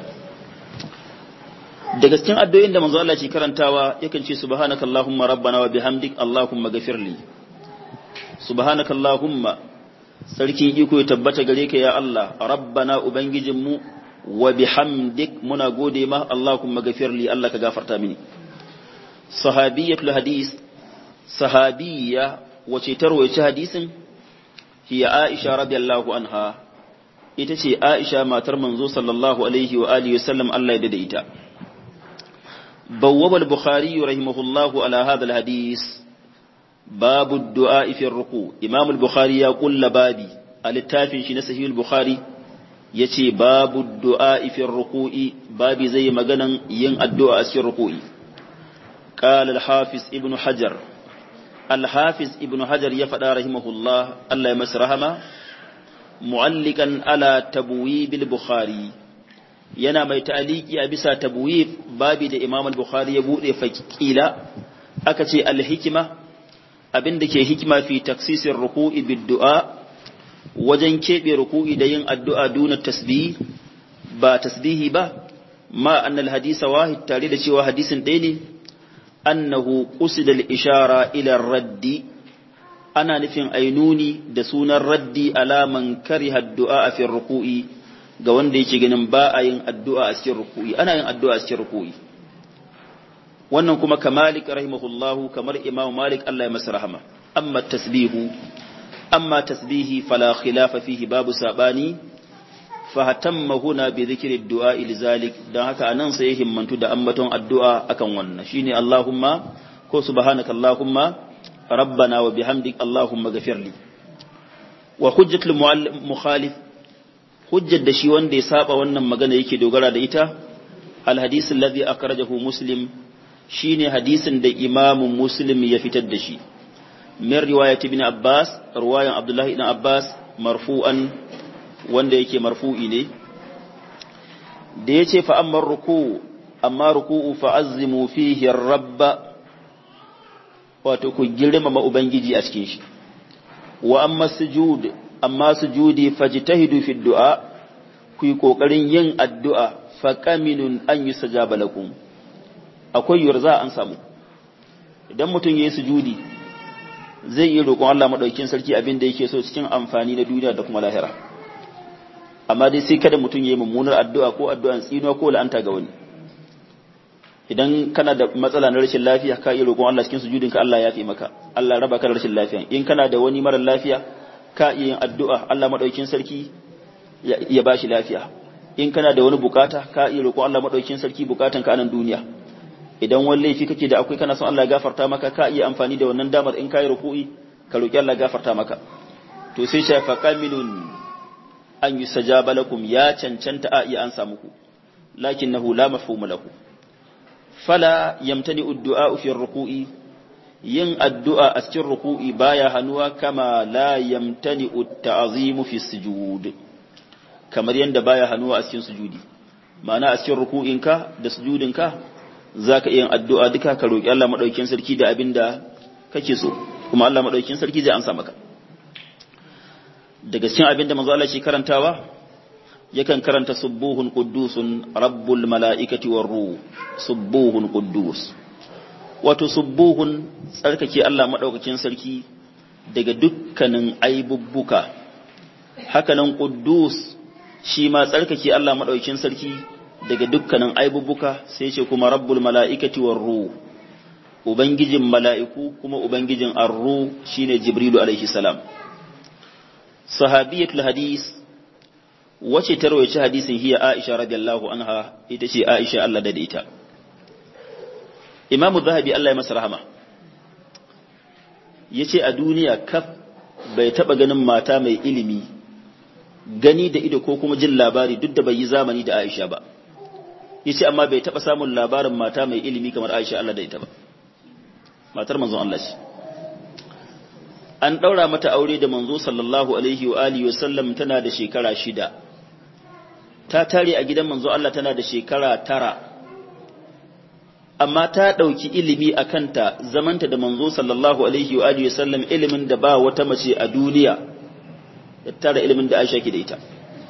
daga cikin addu'o'in da manzo Allah ke karantawa yakan ce subhanakallahumma rabbana wa bihamdik allahumma ghafirli subhanakallahumma sarkin iko ya tabbata gare ka ya Allah rabbana ubangijinmu wa bihamdik muna gode ma allahumma ghafirli Allah ka gafarta mini sahabiyatul hadis sahabiyya wace tarwaye hadisin hiya Aisha radiyallahu anha ita ce Aisha matar manzo sallallahu alaihi wa alihi wasallam Allah ya dade ita bawwab al-bukhari rahimahullahu ala hadha al-hadith babu ad-du'a fi ar-ruku imam al-bukhari ya kulla babi a littafin shi na sahih al-bukhari yace babu ad-du'a fi ar-ruku'i babi zai maganan yin addu'a a cikin ruku'i قال الحافظ ابن حجر الحافظ ابن حجر يفدا رحمه الله الله يمس رحمه معلقا على تبويب البخاري yana mai ta'aliki a bisa tabwib babi da Imam al-Bukhari ya bude fakila aka ce al-hikma abinda ke hikima fi taksisir ruku'i bid du'a wajen kebe ruku'i da yin addu'a duna tasbih ba tasbihi ba ma annal hadisa wahid tare da cewa hadisin ɗaya ne annahu qusida al-ishara ila raddi ana nufin ainuni da sunan raddi alaman kariha addu'a fi ruku'i ga wanda yake ganin ba a yin addu'a a cikin ruku'i ana yin addu'a a cikin ruku'i wannan kuma kamalik rahimahullahu kamar imam malik Allah ya masa rahama amma tasbihu amma tasbihi fala khilafa fihi babu sabani fahatamma huna bi dhikri du'a ilzalik dan haka anan sai himmantu da ambaton addu'a akan wannan shine Allahumma ko subhanaka Allahumma rabbana wa bihamdik Allahumma ghafirli wa hujjatul mukhalif hujjar da shi wanda ya saba wannan magana yake dogara da ita al hadith alladhi akhrajahu muslim shine hadisin da imamu muslim ya fitar da shi min riwayat ibn abbas riwayan abdullahi ibn abbas marfu'an wanda yake marfu'i ne da ya ce fa'ammar ruku amma ruku'u fa'azzimu fihi rabba wato ku girmama Ubangiji a cikin shi wa amma sujud amma sujudi fajtahidu fi du'a ku yi ƙoƙarin yin addu'a faƙaminun an yi sajaba lakum akwai yiwuwar za an samu idan mutum ya yi sujudi zai yi roƙon Allah maɗaukin sarki abin da yake so cikin amfani na duniya da kuma lahira amma dai sai kada mutum ya yi mummunar addu'a ko addu'an tsinuwa ko la'anta ga wani idan kana da matsala na rashin lafiya ka iya roƙon Allah cikin sujudin ka Allah ya fi maka Allah raba ka da rashin lafiya in kana da wani mara lafiya ka iya yin addu'a Allah madaukin sarki ya bashi lafiya in kana da wani bukata ka iya roƙon Allah madaukin sarki bukatan ka anan duniya idan wani laifi kake da akwai kana son Allah ya gafarta maka ka iya amfani da wannan damar in kai ruku'i ka roƙi Allah ya gafarta maka to sai shafa kamilun an yi sajaba lakum ya cancanta a iya an samu ku lakinnahu la mafhuma lahu fala yamtani addu'a fi ruku'i yin addu'a a cikin ruku'i baya hanuwa kama la yamtani at-ta'zimu fi sujud kamar yanda baya hanuwa a cikin sujudi ma'ana a cikin ruku'inka da sujudinka zaka iya yin addu'a duka ka roki Allah madaukakin sarki da abinda kake so kuma Allah madaukakin sarki zai amsa maka daga cikin abin da manzo Allah ke karantawa yakan karanta subuhun quddusun rabbul mala'ikati war ruh subuhun quddus wato subuhun tsarkake Allah madaukakin sarki daga dukkanin aibubbuka hakanan quddus shi ma tsarkake Allah madaukakin sarki daga dukkanin aibubbuka sai ce kuma rabbul mala'ikati war ruh ubangijin mala'iku kuma ubangijin arru shine jibrilu alaihi salam sahabiyatul hadis wace ta rawaice hadisin hiya Aisha radiyallahu anha ita ce Aisha Allah da ita Imam Zahabi Allah ya masa rahama yace a duniya kaf bai taba ganin mata mai ilimi gani da ido ko kuma jin labari duk da bai yi zamani da Aisha ba yace amma bai taba samun labarin mata mai ilimi kamar Aisha Allah da ita ba matar manzon Allah ce an daura mata aure da manzo sallallahu alaihi wa alihi wa sallam tana da shekara shida ta tare a gidan manzo Allah tana da shekara tara amma ta ɗauki ilimi a kanta zamanta da manzo sallallahu alaihi wa alihi sallam ilimin da ba wata mace a duniya da tara ilimin da Aisha ke da ita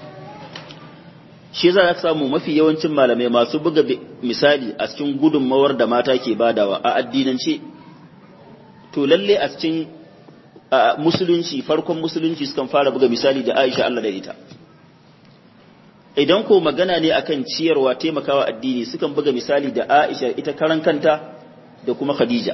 shi za ka samu mafi yawancin malamai masu buga misali a cikin gudunmawar da mata ke badawa a addinance to lalle a cikin musulunci farkon musulunci sukan fara buga misali da Aisha Allah da ita idan ko magana ne akan ciyarwa taimakawa addini sukan buga misali da Aisha ita karan kanta da kuma Khadija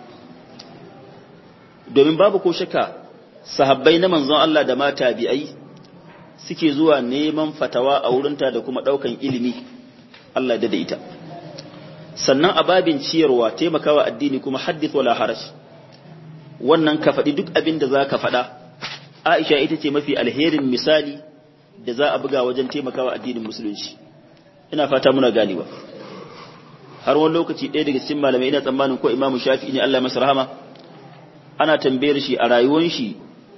domin babu ko shakka sahabbai na manzon Allah da mata bi'ai suke zuwa neman fatawa a wurinta da kuma daukan ilimi Allah da ita sannan a babin ciyarwa taimakawa addini kuma haddith wala haraj wannan ka faɗi duk abin da za ka faɗa Aisha ita ce mafi alherin misali da za a buga wajen taimakawa addinin musulunci ina fata muna ganewa har wani lokaci ɗaya daga cikin malamai ina tsammanin ko imamu shafi ne Allah masa rahama ana tambayar shi a rayuwar shi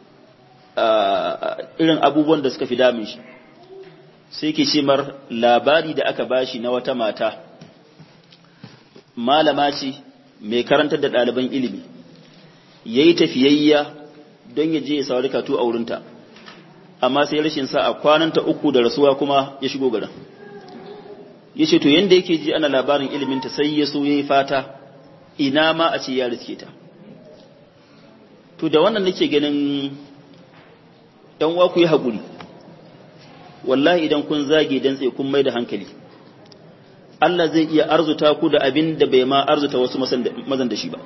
irin abubuwan da suka fi damun shi sai ke mar labari da aka bashi na wata mata malama ce mai karantar da ɗaliban ilimi ya yi tafiyayya don ya je ya saurari katu a wurinta amma sai rashin sa a kwananta uku da rasuwa kuma ya shigo garin ya ce to yadda yake ji ana labarin iliminta sai ya so ya yi fata ina ma a ce ya riske ta to da wannan nake ganin ɗan uwa ku yi haƙuri wallahi idan kun zage dan tsaye kun mai da hankali Allah zai iya arzuta ku da abin da bai ma arzuta wasu mazan da shi ba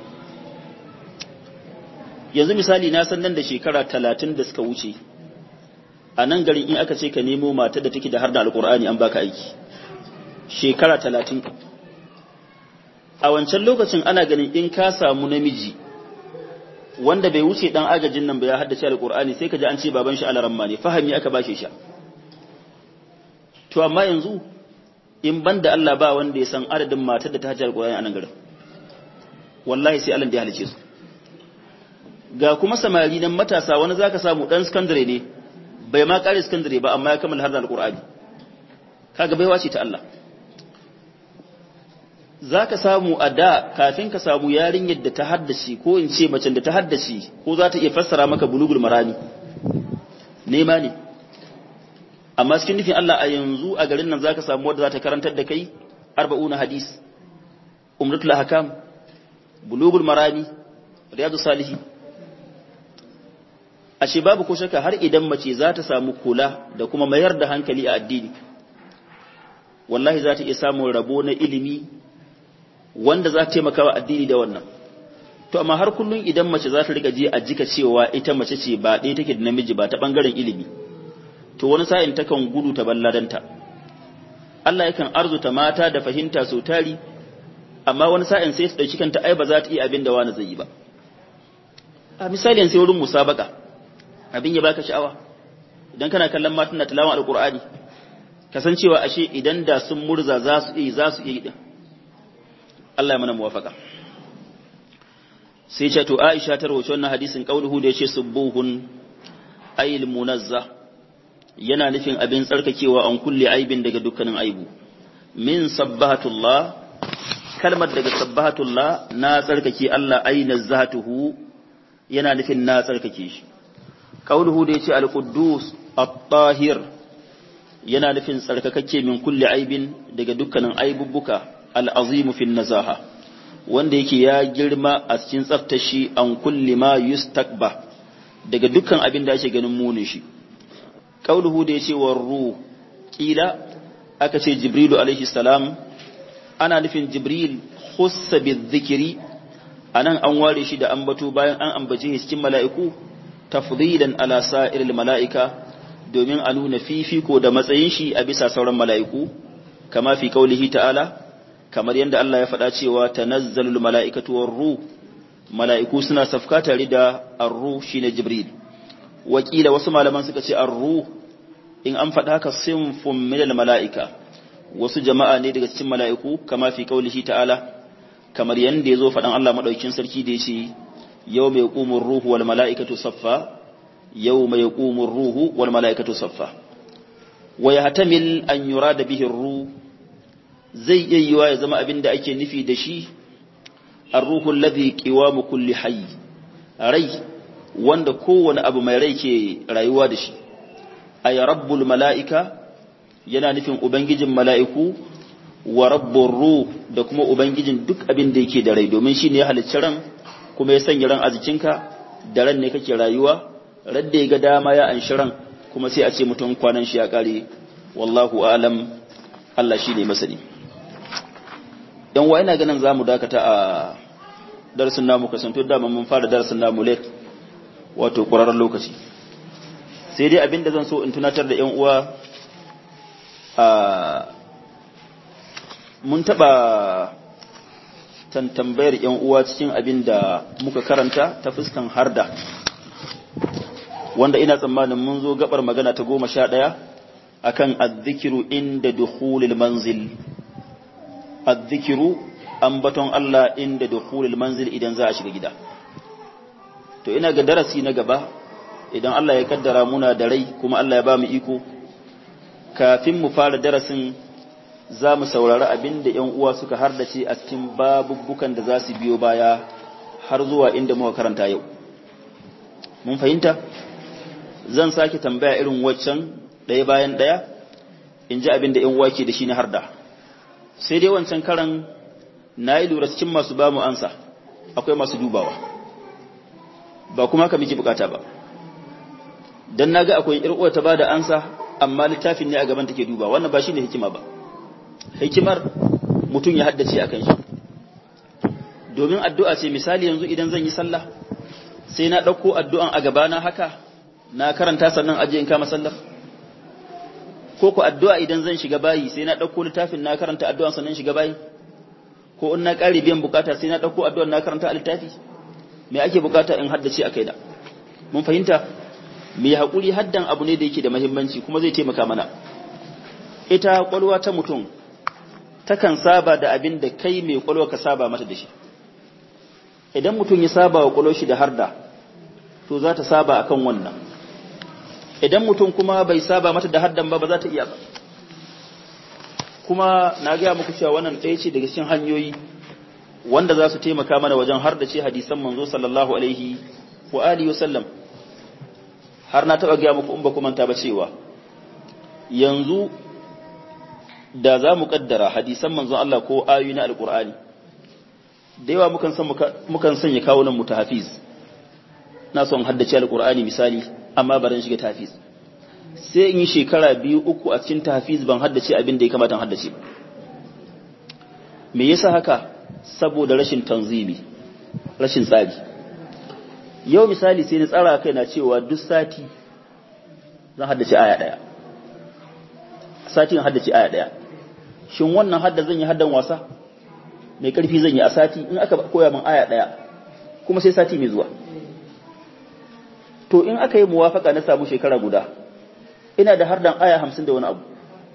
yanzu misali na san nan da shekara talatin da suka wuce a nan garin in aka ce ka nemo matar da take da har da alkur'ani an baka aiki shekara talatin a wancan lokacin ana ganin in ka samu namiji wanda bai wuce dan agajin nan ba ya haddace alkur'ani sai ka ji an ce baban shi alaramma ne fahimi aka bashe shi to amma yanzu in banda Allah ba wanda ya san adadin matar da ta hajjar alkur'ani a nan garin wallahi sai Allah da ya halice su ga kuma samari nan matasa wani zaka samu dan sakandare ne bai ma kare sakandare ba amma ya kammala har da alqur'ani kaga baiwa ce ta Allah zaka samu a da kafin ka samu yarinyar da ta haddace ko in ce macen da ta haddace ko za ta iya fassara maka bulugul marami nema ne amma cikin nufin Allah a yanzu a garin nan zaka samu wadda za ta karantar da kai arba'una hadis umratul ahkam bulugul marami riyadu salihin ashe babu ko shaka har idan mace za ta samu kula da kuma mayar da hankali a addini wallahi za ta iya samun rabo na ilimi wanda za ta taimaka wa addini da wannan to amma har kullun idan mace za ta rika je a jika cewa ita mace ce ba ɗaya take da namiji ba ta bangaren ilimi to wani sa'in takan gudu ta balladanta Allah yakan arzuta mata da fahimta sau tari amma wani sa'in sai su ɗauki kanta ai ba za ta iya abin da wani zai yi ba a misali sai wurin musabaka abin ya baka sha'awa idan kana kallon matan na tilawan alqur'ani kasancewa ashe idan da sun murza za su yi za su yi din Allah ya mana muwafaka sai ce to Aisha ta rawaito wannan hadisin qauluhu da yace subuhun ayil munazza yana nufin abin tsarkakewa an kulle aibin daga dukkanin aibu min sabbahatullah kalmar daga sabbahatullah na tsarkake Allah aina zatuhu yana nufin na tsarkake shi qauluhu da yace al-quddus at-tahir yana nufin tsarkakakke min kulli aibin daga dukkanin aibubbuka al-azimu fi nazaha wanda yake ya girma a cikin tsaftashi an kulli ma yustakba daga dukkan abin da ake ganin munin shi qauluhu da yace war ruh kila aka ce jibrilu alaihi salam ana nufin jibril khussa bizikri anan an ware shi da ambato bayan an ambace shi cikin mala'iku tafdilan ala sa'iril mala'ika domin a nuna fifiko da matsayin shi a bisa sauran mala'iku kama fi kaulihi ta'ala kamar yadda Allah ya faɗa cewa tanazzalul mala'ikatu war ruh mala'iku suna safka tare da ar-ruh shine jibril wakila wasu malaman suka ce ar-ruh in an faɗa haka sinfun minal mala'ika wasu jama'a ne daga cikin mala'iku kama fi kaulihi ta'ala kamar yadda ya zo faɗan Allah maɗaukin sarki da ya ce yau mai ƙumin ruhu wal mala'ikatu saffa yau mai ƙumin ruhu wal mala'ikatu saffa wa ya hatamil an yura da bihin ruhu zai iya yiwa ya zama abin da ake nufi da shi an ruhun ladhi qiwamu kulli hayy rai wanda kowane abu mai rai ke rayuwa da shi ay rabbul mala'ika yana nufin ubangijin mala'iku wa rabbur ruh da kuma ubangijin duk abin da yake da rai domin shine ya halicci ran kuma ya sanya ran a jikinka da ran ne kake rayuwa radda ya ga dama ya anshi ran kuma sai a ce mutum kwanan shi ya kare wallahu alam Allah shine masani dan wa ina ganin zamu dakata a darasin namu kasanto da mun fara darasin namu late wato ƙwararren lokaci sai dai abinda zan so in tunatar da 'yan uwa a mun taɓa tambayar 'yan uwa cikin abin da muka karanta ta fuskan harda wanda ina tsammanin mun zo gabar magana ta goma sha ɗaya akan azzikiru inda dukhulil manzil azzikiru ambaton Allah inda dukhulil manzil idan za a shiga gida to ina ga darasi na gaba idan Allah ya kaddara muna da rai kuma Allah ya ba mu iko kafin mu fara darasin za mu saurari abin da ‘yan uwa suka hardace a cikin babubukan da za su biyo baya har zuwa inda muka karanta yau mun fahimta zan sake tambaya irin waccan ɗaya bayan ɗaya in ji abin da ‘yan uwa ke da shi na harda sai dai wancan karan na yi lura cikin masu ba mu ansa akwai masu dubawa ba kuma ka miki bukata ba dan naga akwai irƙuwa ta bada ansa amma littafin ne a gaban take duba wannan ba shine hikima ba hikimar mutum ya haddace akan shi domin addu'a ce misali yanzu idan zan yi sallah sai na ɗauko addu'an a gabana haka na karanta sannan aje in kama sallar ko ku addu'a idan zan shiga bayi sai na ɗauko littafin na karanta addu'an sannan shiga bayi ko in na ƙari biyan bukata sai na ɗauko addu'an na karanta a littafi me ake bukata in haddace a kaina mun fahimta mai haƙuri haddan abu ne da yake da mahimmanci kuma zai taimaka mana ita ƙwalwa ta mutum takan saba da abin da kai mai ƙwalwa ka saba mata da shi idan mutum ya saba wa ƙwalwa shi da harda to za ta saba akan wannan idan mutum kuma bai saba mata da haddan ba ba za ta iya ba kuma na gaya muku cewa wannan ɗaya ce daga cikin hanyoyi wanda za su taimaka mana wajen har da ce hadisan manzo sallallahu alaihi wa alihi wasallam har na taɓa gaya muku in ba ku manta ba cewa yanzu da za mu kaddara hadisan manzon Allah ko ayoyi na alkur'ani da yawa mukan san mukan sanya kawunan mu ta hafiz na son haddace alkur'ani misali amma baran shiga tafiz sai in yi shekara biyu uku a cikin tafiz ban haddace abin da ya kamata haddace ba me yasa haka saboda rashin tanzimi rashin tsari yau misali sai na tsara kai na cewa duk sati zan haddace aya daya sati haddace aya daya shin wannan hadda zan yi haddan wasa mai karfi zan yi a sati in aka koya min aya daya kuma sai sati mai zuwa to in aka yi muwafaka na samu shekara guda ina da hardan aya hamsin da wani abu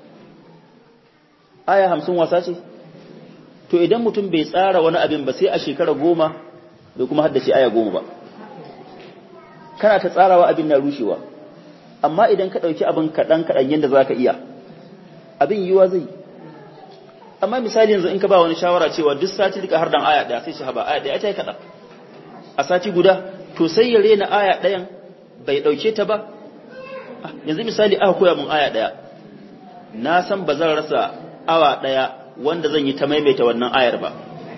aya hamsin wasa ce to idan mutum bai tsara wani abin ba sai a shekara goma bai kuma haddace aya goma ba kana ta tsarawa abin na rushewa amma idan ka ɗauki abin kaɗan kaɗan yadda za ka iya abin yiwa zai amma misali yanzu in ka ba wani shawara cewa duk sati rika hardan aya ɗaya sai shi haba aya ɗaya ta yi kaɗan a sati guda to sai ya rena aya ɗayan bai ɗauke ta ba yanzu misali aka koya mun aya ɗaya na san ba zan rasa awa ɗaya wanda zan yi ta maimaita wannan ayar ba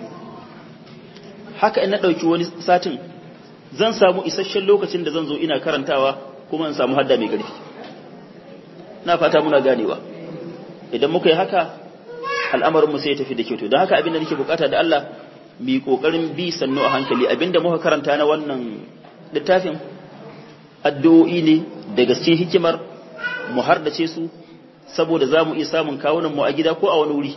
haka in na ɗauki wani satin zan samu isasshen lokacin da zan zo ina karantawa kuma in samu hadda mai ƙarfi na fata muna ganewa idan muka yi haka al'amarinmu sai ya tafi da kyau don haka abin da nake bukata da Allah mi kokarin bi sannu a hankali abinda muka karanta na wannan littafin addu'o'i ne da gaske hikimar mu hardace su saboda za mu iya samun kawunan mu a gida ko a wani wuri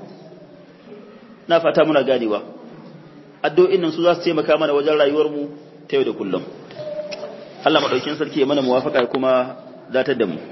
na fata muna ganewa addu'o'in nan su za su taimaka mana wajen rayuwar mu ta yau da kullum Allah madaukin sarki ya mana muwafaka kuma datar da mu